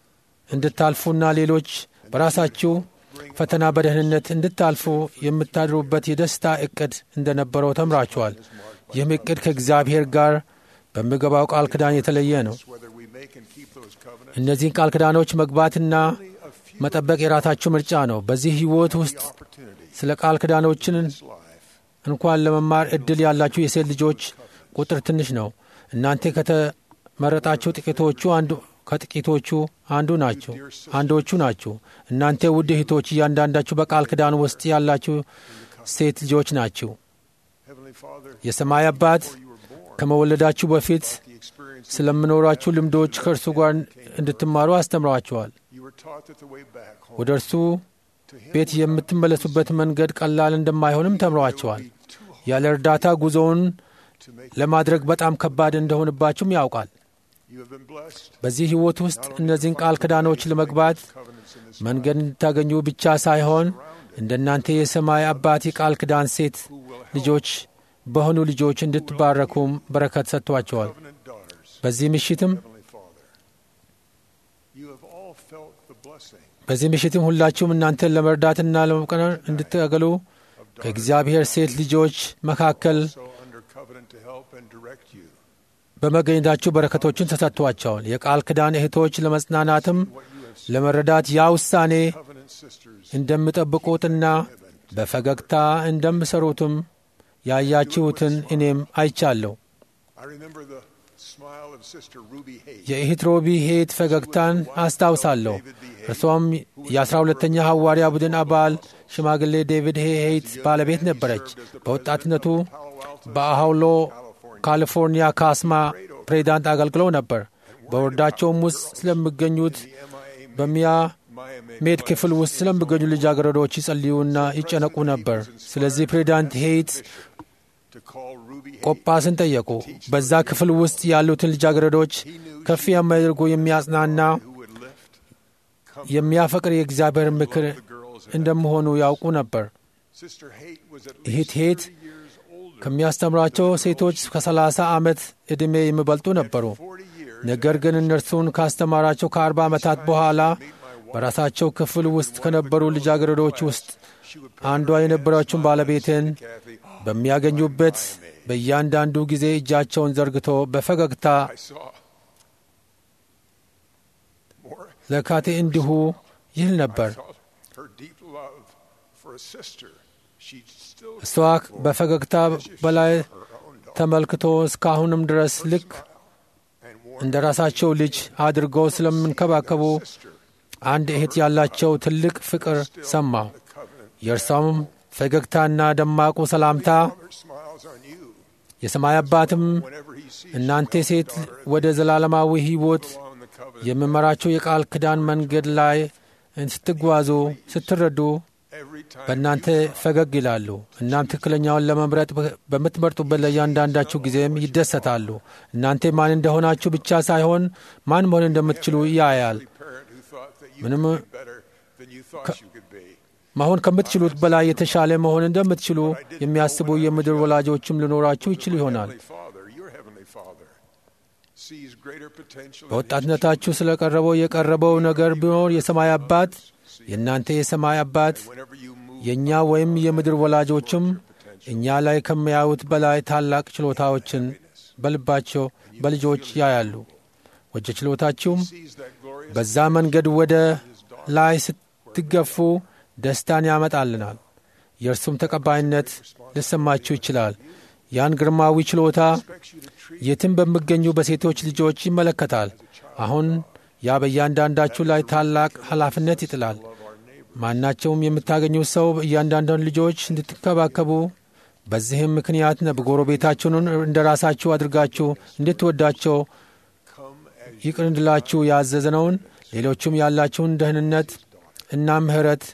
እንድታልፉና ሌሎች በራሳችሁ ፈተና በደህንነት እንድታልፉ የምታድሩበት የደስታ እቅድ እንደነበረው ተምራችኋል። ይህም እቅድ ከእግዚአብሔር ጋር በሚገባው ቃል ኪዳን የተለየ ነው። Whether we make and keep those covenants, እነዚህን ቃል ኪዳኖች መግባትና መጠበቅ የራሳችሁ ምርጫ ነው። በዚህ ሕይወት ውስጥ opportunity, ስለ ቃል ኪዳኖችን life, እንኳን ለመማር እድል ያላችሁ የሴት ልጆች ቁጥር ትንሽ ነው። እናንተ ከተመረጣችሁ ጥቂቶቹ አንዱ ከጥቂቶቹ አንዱ ናችሁ አንዶቹ ናችሁ። እናንተ ውድ እህቶች እያንዳንዳችሁ በቃል ኪዳን ውስጥ ያላችሁ ሴት ልጆች ናችሁ። Heavenly Father, የሰማይ አባት you were born. ከመወለዳችሁ በፊት The experience ስለምኖራችሁ ልምዶች ከእርሱ ጋር እንድትማሩ አስተምሯቸዋል። you were taught that the way back home ወደ እርሱ to Him ቤት የምትመለሱበት መንገድ ቀላል እንደማይሆንም ተምሯቸዋል። ያለ እርዳታ ጉዞውን to make ለማድረግ በጣም ከባድ እንደሆንባችሁም ያውቃል። you have been blessed. በዚህ ሕይወት ውስጥ እነዚህን ቃል ኪዳኖች ለመግባት Covenants in this መንገድ እንድታገኙ ብቻ ሳይሆን እንደ እናንተ የሰማይ አባት የቃል ኪዳን ሴት ልጆች በሆኑ ልጆች እንድትባረኩም በረከት ሰጥቷቸዋል። covenant daughters, በዚህ ምሽትም Heavenly Father. You have all felt the blessing በዚህ ምሽትም ሁላችሁም እናንተን ለመርዳትና ለመቀነር እንድታገሉ ከእግዚአብሔር ሴት ልጆች መካከል so under covenant to help and direct you. በመገኘታችሁ በረከቶችን ተሰጥቷቸዋል። የቃል ኪዳን እህቶች ለመጽናናትም ለመረዳት ያ ውሳኔ Covenant sisters, እንደምጠብቁትና በፈገግታ እንደምሰሩትም ያያችሁትን እኔም አይቻለሁ። I remember the smile of Sister Ruby Hayes. የእህት ሮቢ ሄት ፈገግታን አስታውሳለሁ። እርሷም የአስራ ሁለተኛ ሐዋርያ ቡድን አባል ሽማግሌ ዴቪድ ሄ ሄይት ባለቤት ነበረች። በወጣትነቱ በአሃውሎ ካሊፎርኒያ ካስማ ፕሬዚዳንት አገልግለው ነበር። በወረዳቸውም ውስጥ ስለሚገኙት በሚያ ሜድ ክፍል ውስጥ ስለሚገኙ ልጃገረዶች ይጸልዩና ይጨነቁ ነበር። ስለዚህ ፕሬዚዳንት ሄይት to call Ruby Hayes ቆጳስን ጠየቁ። በዛ ክፍል ውስጥ ያሉትን ልጃገረዶች ከፍ የሚያደርጉ የሚያጽናና who would lift የሚያፈቅር የእግዚአብሔር ምክር the girls. እንደመሆኑ ያውቁ ነበር። Sister Haight was at እህት least ሄት 30 years older. ከሚያስተምራቸው ሴቶች ከ30 ዓመት ዕድሜ የሚበልጡ ነበሩ። 40 years ነገር ግን እነርሱን ካስተማራቸው ከአርባ ዓመታት በኋላ በራሳቸው ክፍል ውስጥ ከነበሩ ልጃገረዶች ውስጥ አንዷ የነበረችውን ባለቤትን Kathy, በሚያገኙበት በእያንዳንዱ ጊዜ እጃቸውን ዘርግቶ በፈገግታ I saw more. ለካቴ እንዲሁ ይል ነበር። felt her deep love for a sister. She still እሷ በፈገግታ በላይ her own daughter. ተመልክቶ እስካሁንም ድረስ ልክ እንደ ራሳቸው ልጅ አድርገው ስለምንከባከቡ አንድ እህት ያላቸው ትልቅ ፍቅር ሰማሁ። የእርሷም ፈገግታና ደማቁ ሰላምታ የሰማይ አባትም እናንተ ሴት ወደ ዘላለማዊ ሕይወት የምመራቸው የቃል ኪዳን መንገድ ላይ ስትጓዙ ስትረዱ በእናንተ ፈገግ ይላሉ። እናም ትክክለኛውን ለመምረጥ በምትመርጡበት ለእያንዳንዳችሁ ጊዜም ይደሰታሉ። እናንተ ማን እንደሆናችሁ ብቻ ሳይሆን ማን መሆን እንደምትችሉ ያያል። ምንም መሆን ከምትችሉት በላይ የተሻለ መሆን እንደምትችሉ የሚያስቡ የምድር ወላጆችም ሊኖራችሁ ይችል ይሆናል። በወጣትነታችሁ ስለ ቀረበው የቀረበው ነገር ቢኖር የሰማይ አባት የእናንተ የሰማይ አባት የእኛ ወይም የምድር ወላጆችም እኛ ላይ ከሚያዩት በላይ ታላቅ ችሎታዎችን በልባቸው በልጆች ያያሉ። ወጀ ችሎታችሁም በዛ መንገድ ወደ ላይ ስትገፉ ደስታን ያመጣልናል። የእርሱም ተቀባይነት ሊሰማችሁ ይችላል። ያን ግርማዊ ችሎታ የትም በሚገኙ በሴቶች ልጆች ይመለከታል። አሁን ያ በእያንዳንዳችሁ ላይ ታላቅ ኃላፊነት ይጥላል። ማናቸውም የምታገኙት ሰው እያንዳንዳን ልጆች እንድትንከባከቡ በዚህም ምክንያት ጎረቤታችሁን እንደ ራሳችሁ አድርጋችሁ እንድትወዳቸው ይቅር እንድላችሁ ያዘዝነውን ሌሎቹም ያላችሁን ደህንነት እና ምሕረት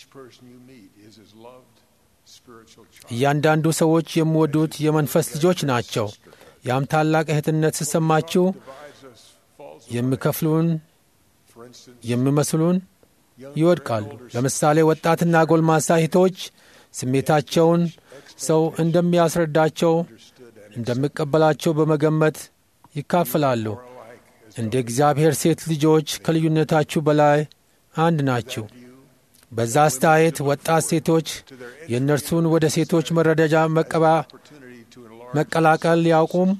እያንዳንዱ ሰዎች የሚወዱት የመንፈስ ልጆች ናቸው። ያም ታላቅ እህትነት ሲሰማችሁ የሚከፍሉን የሚመስሉን ይወድቃሉ። ለምሳሌ ወጣትና ጎልማሳ እህቶች ስሜታቸውን ሰው እንደሚያስረዳቸው እንደሚቀበላቸው በመገመት ይካፈላሉ። እንደ እግዚአብሔር ሴት ልጆች ከልዩነታችሁ በላይ አንድ ናችሁ። በዛ አስተያየት ወጣት ሴቶች የእነርሱን ወደ ሴቶች መረዳጃ መቀላቀል ያውቁም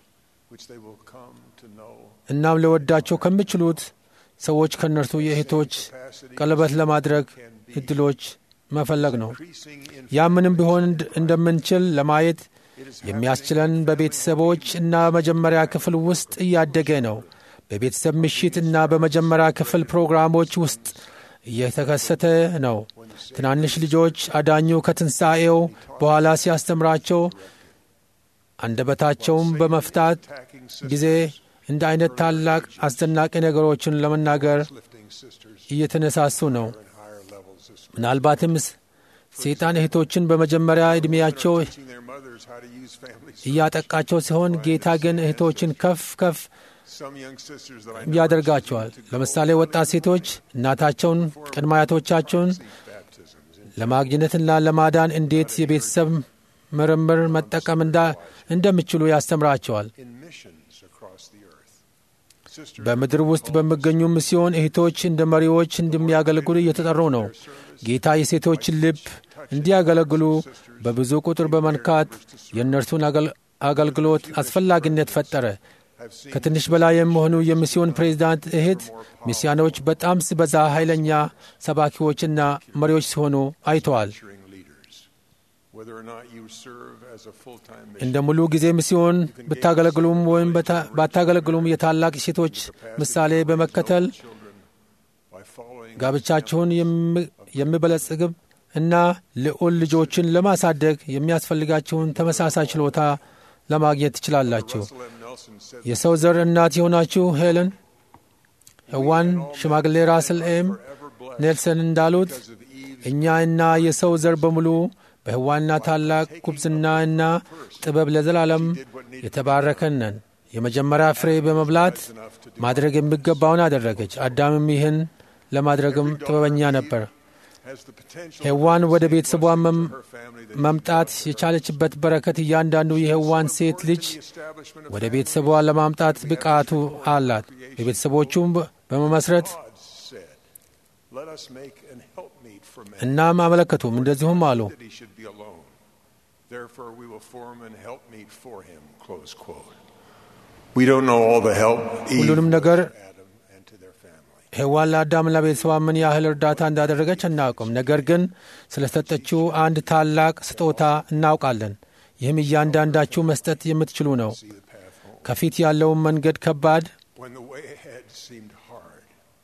እናም ለወዳቸው ከሚችሉት ሰዎች ከእነርሱ የእህቶች ቀለበት ለማድረግ እድሎች መፈለግ ነው። ያ ምንም ቢሆን እንደምንችል ለማየት የሚያስችለን በቤተሰቦች እና መጀመሪያ ክፍል ውስጥ እያደገ ነው። በቤተሰብ ምሽት እና በመጀመሪያ ክፍል ፕሮግራሞች ውስጥ እየተከሰተ ነው። ትናንሽ ልጆች አዳኙ ከትንሣኤው በኋላ ሲያስተምራቸው አንደበታቸውን በመፍታት ጊዜ እንደ አይነት ታላቅ አስደናቂ ነገሮችን ለመናገር እየተነሳሱ ነው። ምናልባትም ሰይጣን እህቶችን በመጀመሪያ ዕድሜያቸው እያጠቃቸው ሲሆን፣ ጌታ ግን እህቶችን ከፍ ከፍ ያደርጋቸዋል። ለምሳሌ ወጣት ሴቶች እናታቸውን፣ ቅድመ አያቶቻቸውን ለማግኘትና ለማዳን እንዴት የቤተሰብ ምርምር መጠቀም እንደሚችሉ ያስተምራቸዋል። በምድር ውስጥ በሚገኙ ሚስዮን እህቶች እንደ መሪዎች እንደሚያገለግሉ እየተጠሩ ነው። ጌታ የሴቶችን ልብ እንዲያገለግሉ በብዙ ቁጥር በመንካት የእነርሱን አገልግሎት አስፈላጊነት ፈጠረ። ከትንሽ በላይ የሚሆኑ የሚስዮን ፕሬዚዳንት እህት ሚስያኖች በጣም ሲበዛ ኃይለኛ ሰባኪዎችና መሪዎች ሲሆኑ አይተዋል። እንደ ሙሉ ጊዜ ሚስዮን ብታገለግሉም ወይም ባታገለግሉም የታላቅ ሴቶች ምሳሌ በመከተል ጋብቻችሁን የሚበለጽግብ እና ልዑል ልጆችን ለማሳደግ የሚያስፈልጋችሁን ተመሳሳይ ችሎታ ለማግኘት ትችላላችሁ። የሰው ዘር እናት የሆናችሁ ሄለን ሕዋን ሽማግሌ ራስል ኤም ኔልሰን እንዳሉት እኛ እና የሰው ዘር በሙሉ በሕዋና ታላቅ ጉብዝና እና ጥበብ ለዘላለም የተባረከን ነን። የመጀመሪያ ፍሬ በመብላት ማድረግ የሚገባውን አደረገች። አዳምም ይህን ለማድረግም ጥበበኛ ነበር። ሔዋን ወደ ቤተሰቧ መምጣት የቻለችበት በረከት እያንዳንዱ የሔዋን ሴት ልጅ ወደ ቤተሰቧ ለማምጣት ብቃቱ አላት። በቤተሰቦቹም በመመስረት እናም አመለከቱም፣ እንደዚሁም አሉ ሁሉንም ነገር ሔዋን ለአዳምና ቤተሰቧ ምን ያህል እርዳታ እንዳደረገች አናውቅም። ነገር ግን ስለ ሰጠችው አንድ ታላቅ ስጦታ እናውቃለን። ይህም እያንዳንዳችሁ መስጠት የምትችሉ ነው። ከፊት ያለውን መንገድ ከባድ when the way ahead seemed hard.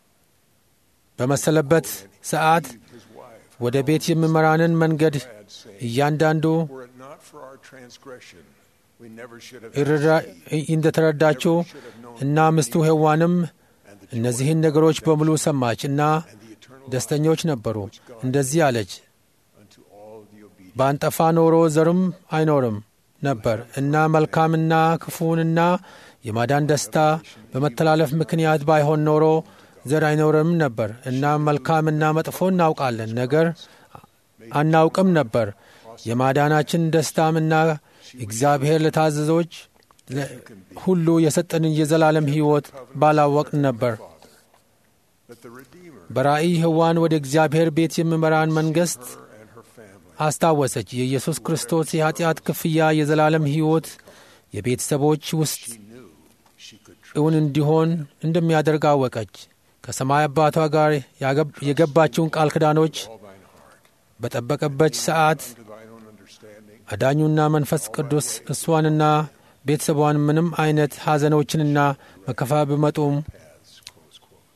በመሰለበት ሰዓት His wife ወደ ቤት የሚመራንን መንገድ had saying, እያንዳንዱ Were it not for our transgression, we never should have ይረዳ- conceived, እንደተረዳችው እና ሚስቱ ሔዋንም and the እነዚህን ነገሮች በሙሉ ሰማች እና and the eternal ደስተኞች ነበሩ። እንደዚህ አለች፣ unto all the obedient. ባንጠፋ ኖሮ ዘርም አይኖርም ነበር እና መልካምና ክፉንና የማዳን ደስታ በመተላለፍ ምክንያት ባይሆን ኖሮ ዘር አይኖርም ነበር እና መልካምና መጥፎ እናውቃለን፣ ነገር አናውቅም ነበር። የማዳናችን ደስታምና እግዚአብሔር ለታዘዞች ለ- ሁሉ የሰጠንን የዘላለም ሕይወት ባላወቅን ነበር። But the Redeemer, በራእይ ሕዋን ወደ እግዚአብሔር ቤት የሚመራን መንግሥት her and her family, አስታወሰች። የኢየሱስ ክርስቶስ የኀጢአት ክፍያ የዘላለም ሕይወት የቤተሰቦች ውስጥ knew she could trust እውን እንዲሆን እንደሚያደርግ አወቀች። ከሰማይ አባቷ ጋር ያገብ- የገባችውን ቃል ኪዳኖች all thine heart, በጠበቀበች ሰዓት to thine own understanding, አዳኙና መንፈስ ቅዱስ እሷንና ቤተሰቧን ምንም አይነት ሐዘኖችንና መከፋ ቢመጡም paths. Close quote.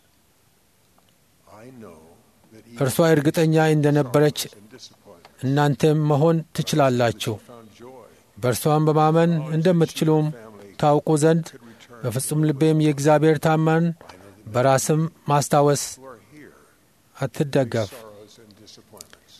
I know that እርሷ እርግጠኛ እንደነበረች and disappointment እናንተም መሆን ትችላላችሁ። found joy, በእርሷም በማመን እንደምትችሉም ታውቁ ዘንድ በፍጹም ልቤም የእግዚአብሔር ታመን በራስም ማስታወስ who are here, አትደገፍ። sorrows and disappointments.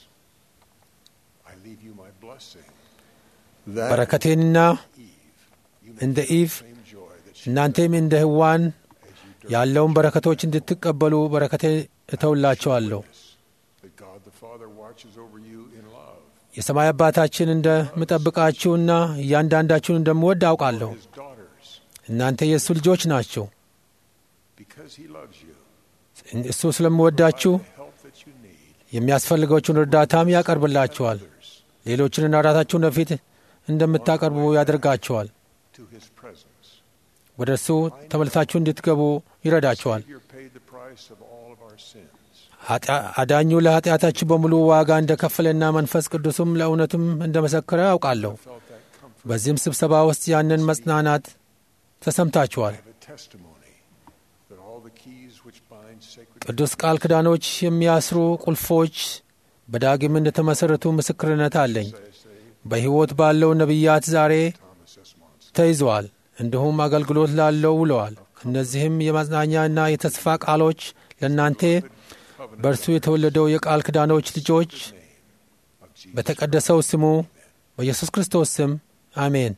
I leave you my blessing. That በረከቴንና Eve, you may እንደ feel ኢቭ the same joy that she እናንተም እንደ ሕዋን as you ያለውን በረከቶች እንድትቀበሉ በረከቴ እተውላቸዋለሁ። that God the Father watches over you in love. የሰማይ አባታችን እንደምጠብቃችሁና እያንዳንዳችሁን እንደምወድ አውቃለሁ። His daughters, እናንተ የእሱ ልጆች ናቸው። because He loves you, እሱ ስለምወዳችሁ the help that you need. የሚያስፈልገውን እርዳታም ያቀርብላችኋል። Others ሌሎችን ራሳችሁን በፊት እንደምታቀርቡ ያደርጋችኋል። to His presence. ወደ እርሱ ተመልሳችሁ እንድትገቡ ይረዳችኋል። Savior paid the price of all of our sins. ኃጢአ- አዳኙ ለኃጢአታችሁ በሙሉ ዋጋ እንደከፈለና መንፈስ ቅዱስም ለእውነቱም እንደመሰከረ አውቃለሁ። Felt that comfort. በዚህም ስብሰባ ውስጥ ያንን መጽናናት ተሰምታችኋል። I have a testimony that all the keys which bind sacred ቅዱስ ቃል ኪዳኖች የሚያስሩ ቁልፎች በዳግም እንደተመሠረቱ ምስክርነት አለኝ። በሕይወት ባለው ነቢያት ዛሬ Thomas S. Monson. ተይዘዋል፣ እንዲሁም አገልግሎት ላለው ውለዋል። እነዚህም የማጽናኛና የተስፋ ቃሎች ለእናንተ በእርሱ የተወለደው የቃል ኪዳኖች ልጆች of Jesus. በተቀደሰው ስሙ በኢየሱስ ክርስቶስ ስም አሜን።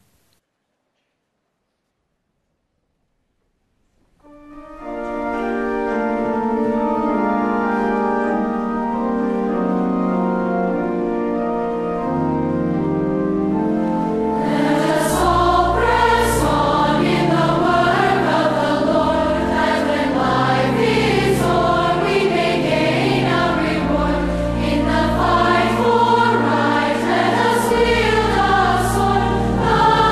Fight for right, let us wield our sword.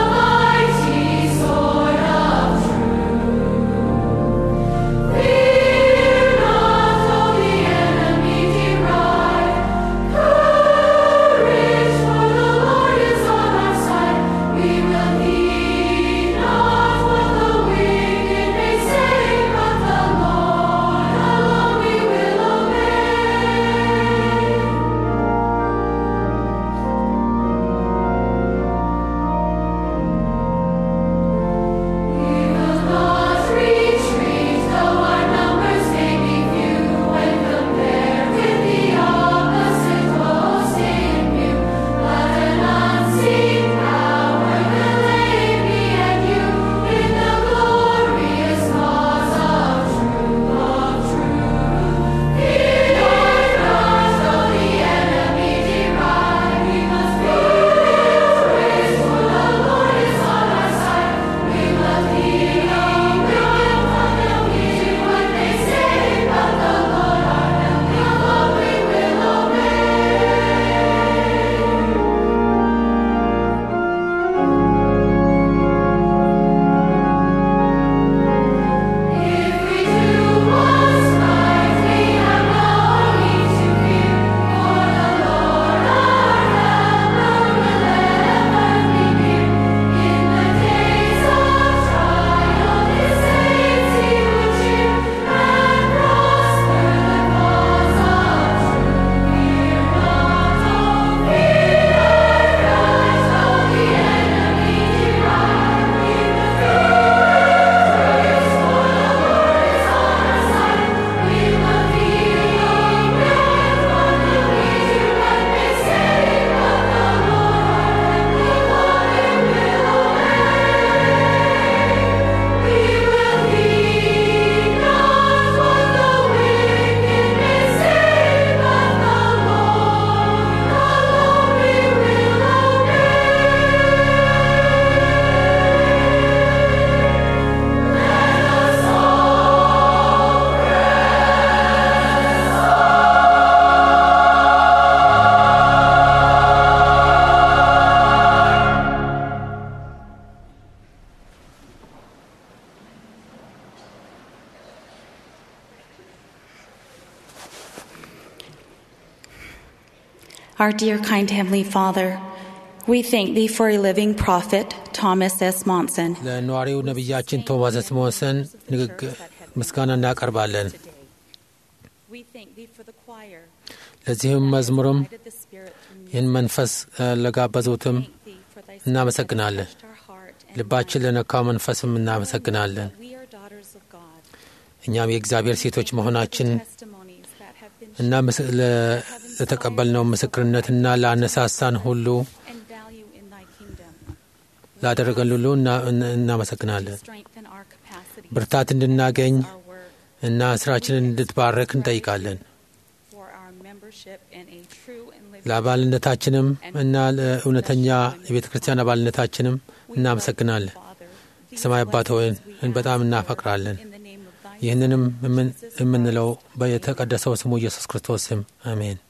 Our dear, kind Heavenly Father, we thank Thee for a living prophet, Thomas S. Monson. ለነዋሪው ነቢያችን ቶማስ ስሞንሰን ንግግር ምስጋና እናቀርባለን። We thank Thee for the choir. ለዚህም መዝሙርም Guided the Spirit through music. ይህን መንፈስ እ፣ ለጋበዙትም Thank Thee for Thy Spirit እናመሰግናለን። that touched our heart and ልባችን ለነካው መንፈስም እናመሰግናለን። we are daughters of God. እኛም የእግዚአብሔር ሴቶች መሆናችን Testimonies that have been እና ምስ- ለ- ለተቀበልነው ምስክርነትና ለአነሳሳን ሁሉ and value in Thy kingdom. ላደረገን ሁሉ እና- እና- እናመሰግናለን። Strengthen our capacity ብርታት እንድናገኝ our work እና ስራችንን እንድትባረክ እንጠይቃለን። for our membership in a true and living ለአባልነታችንም እና ለእውነተኛ የቤተ ክርስቲያን አባልነታችንም እናመሰግናለን። Father. የሰማይ አባት ሆይ በጣም እናፈቅራለን። In the name of Thy ይህንንም የምን- የምንለው በየተቀደሰው ስሙ ኢየሱስ ክርስቶስ ስም አሜን።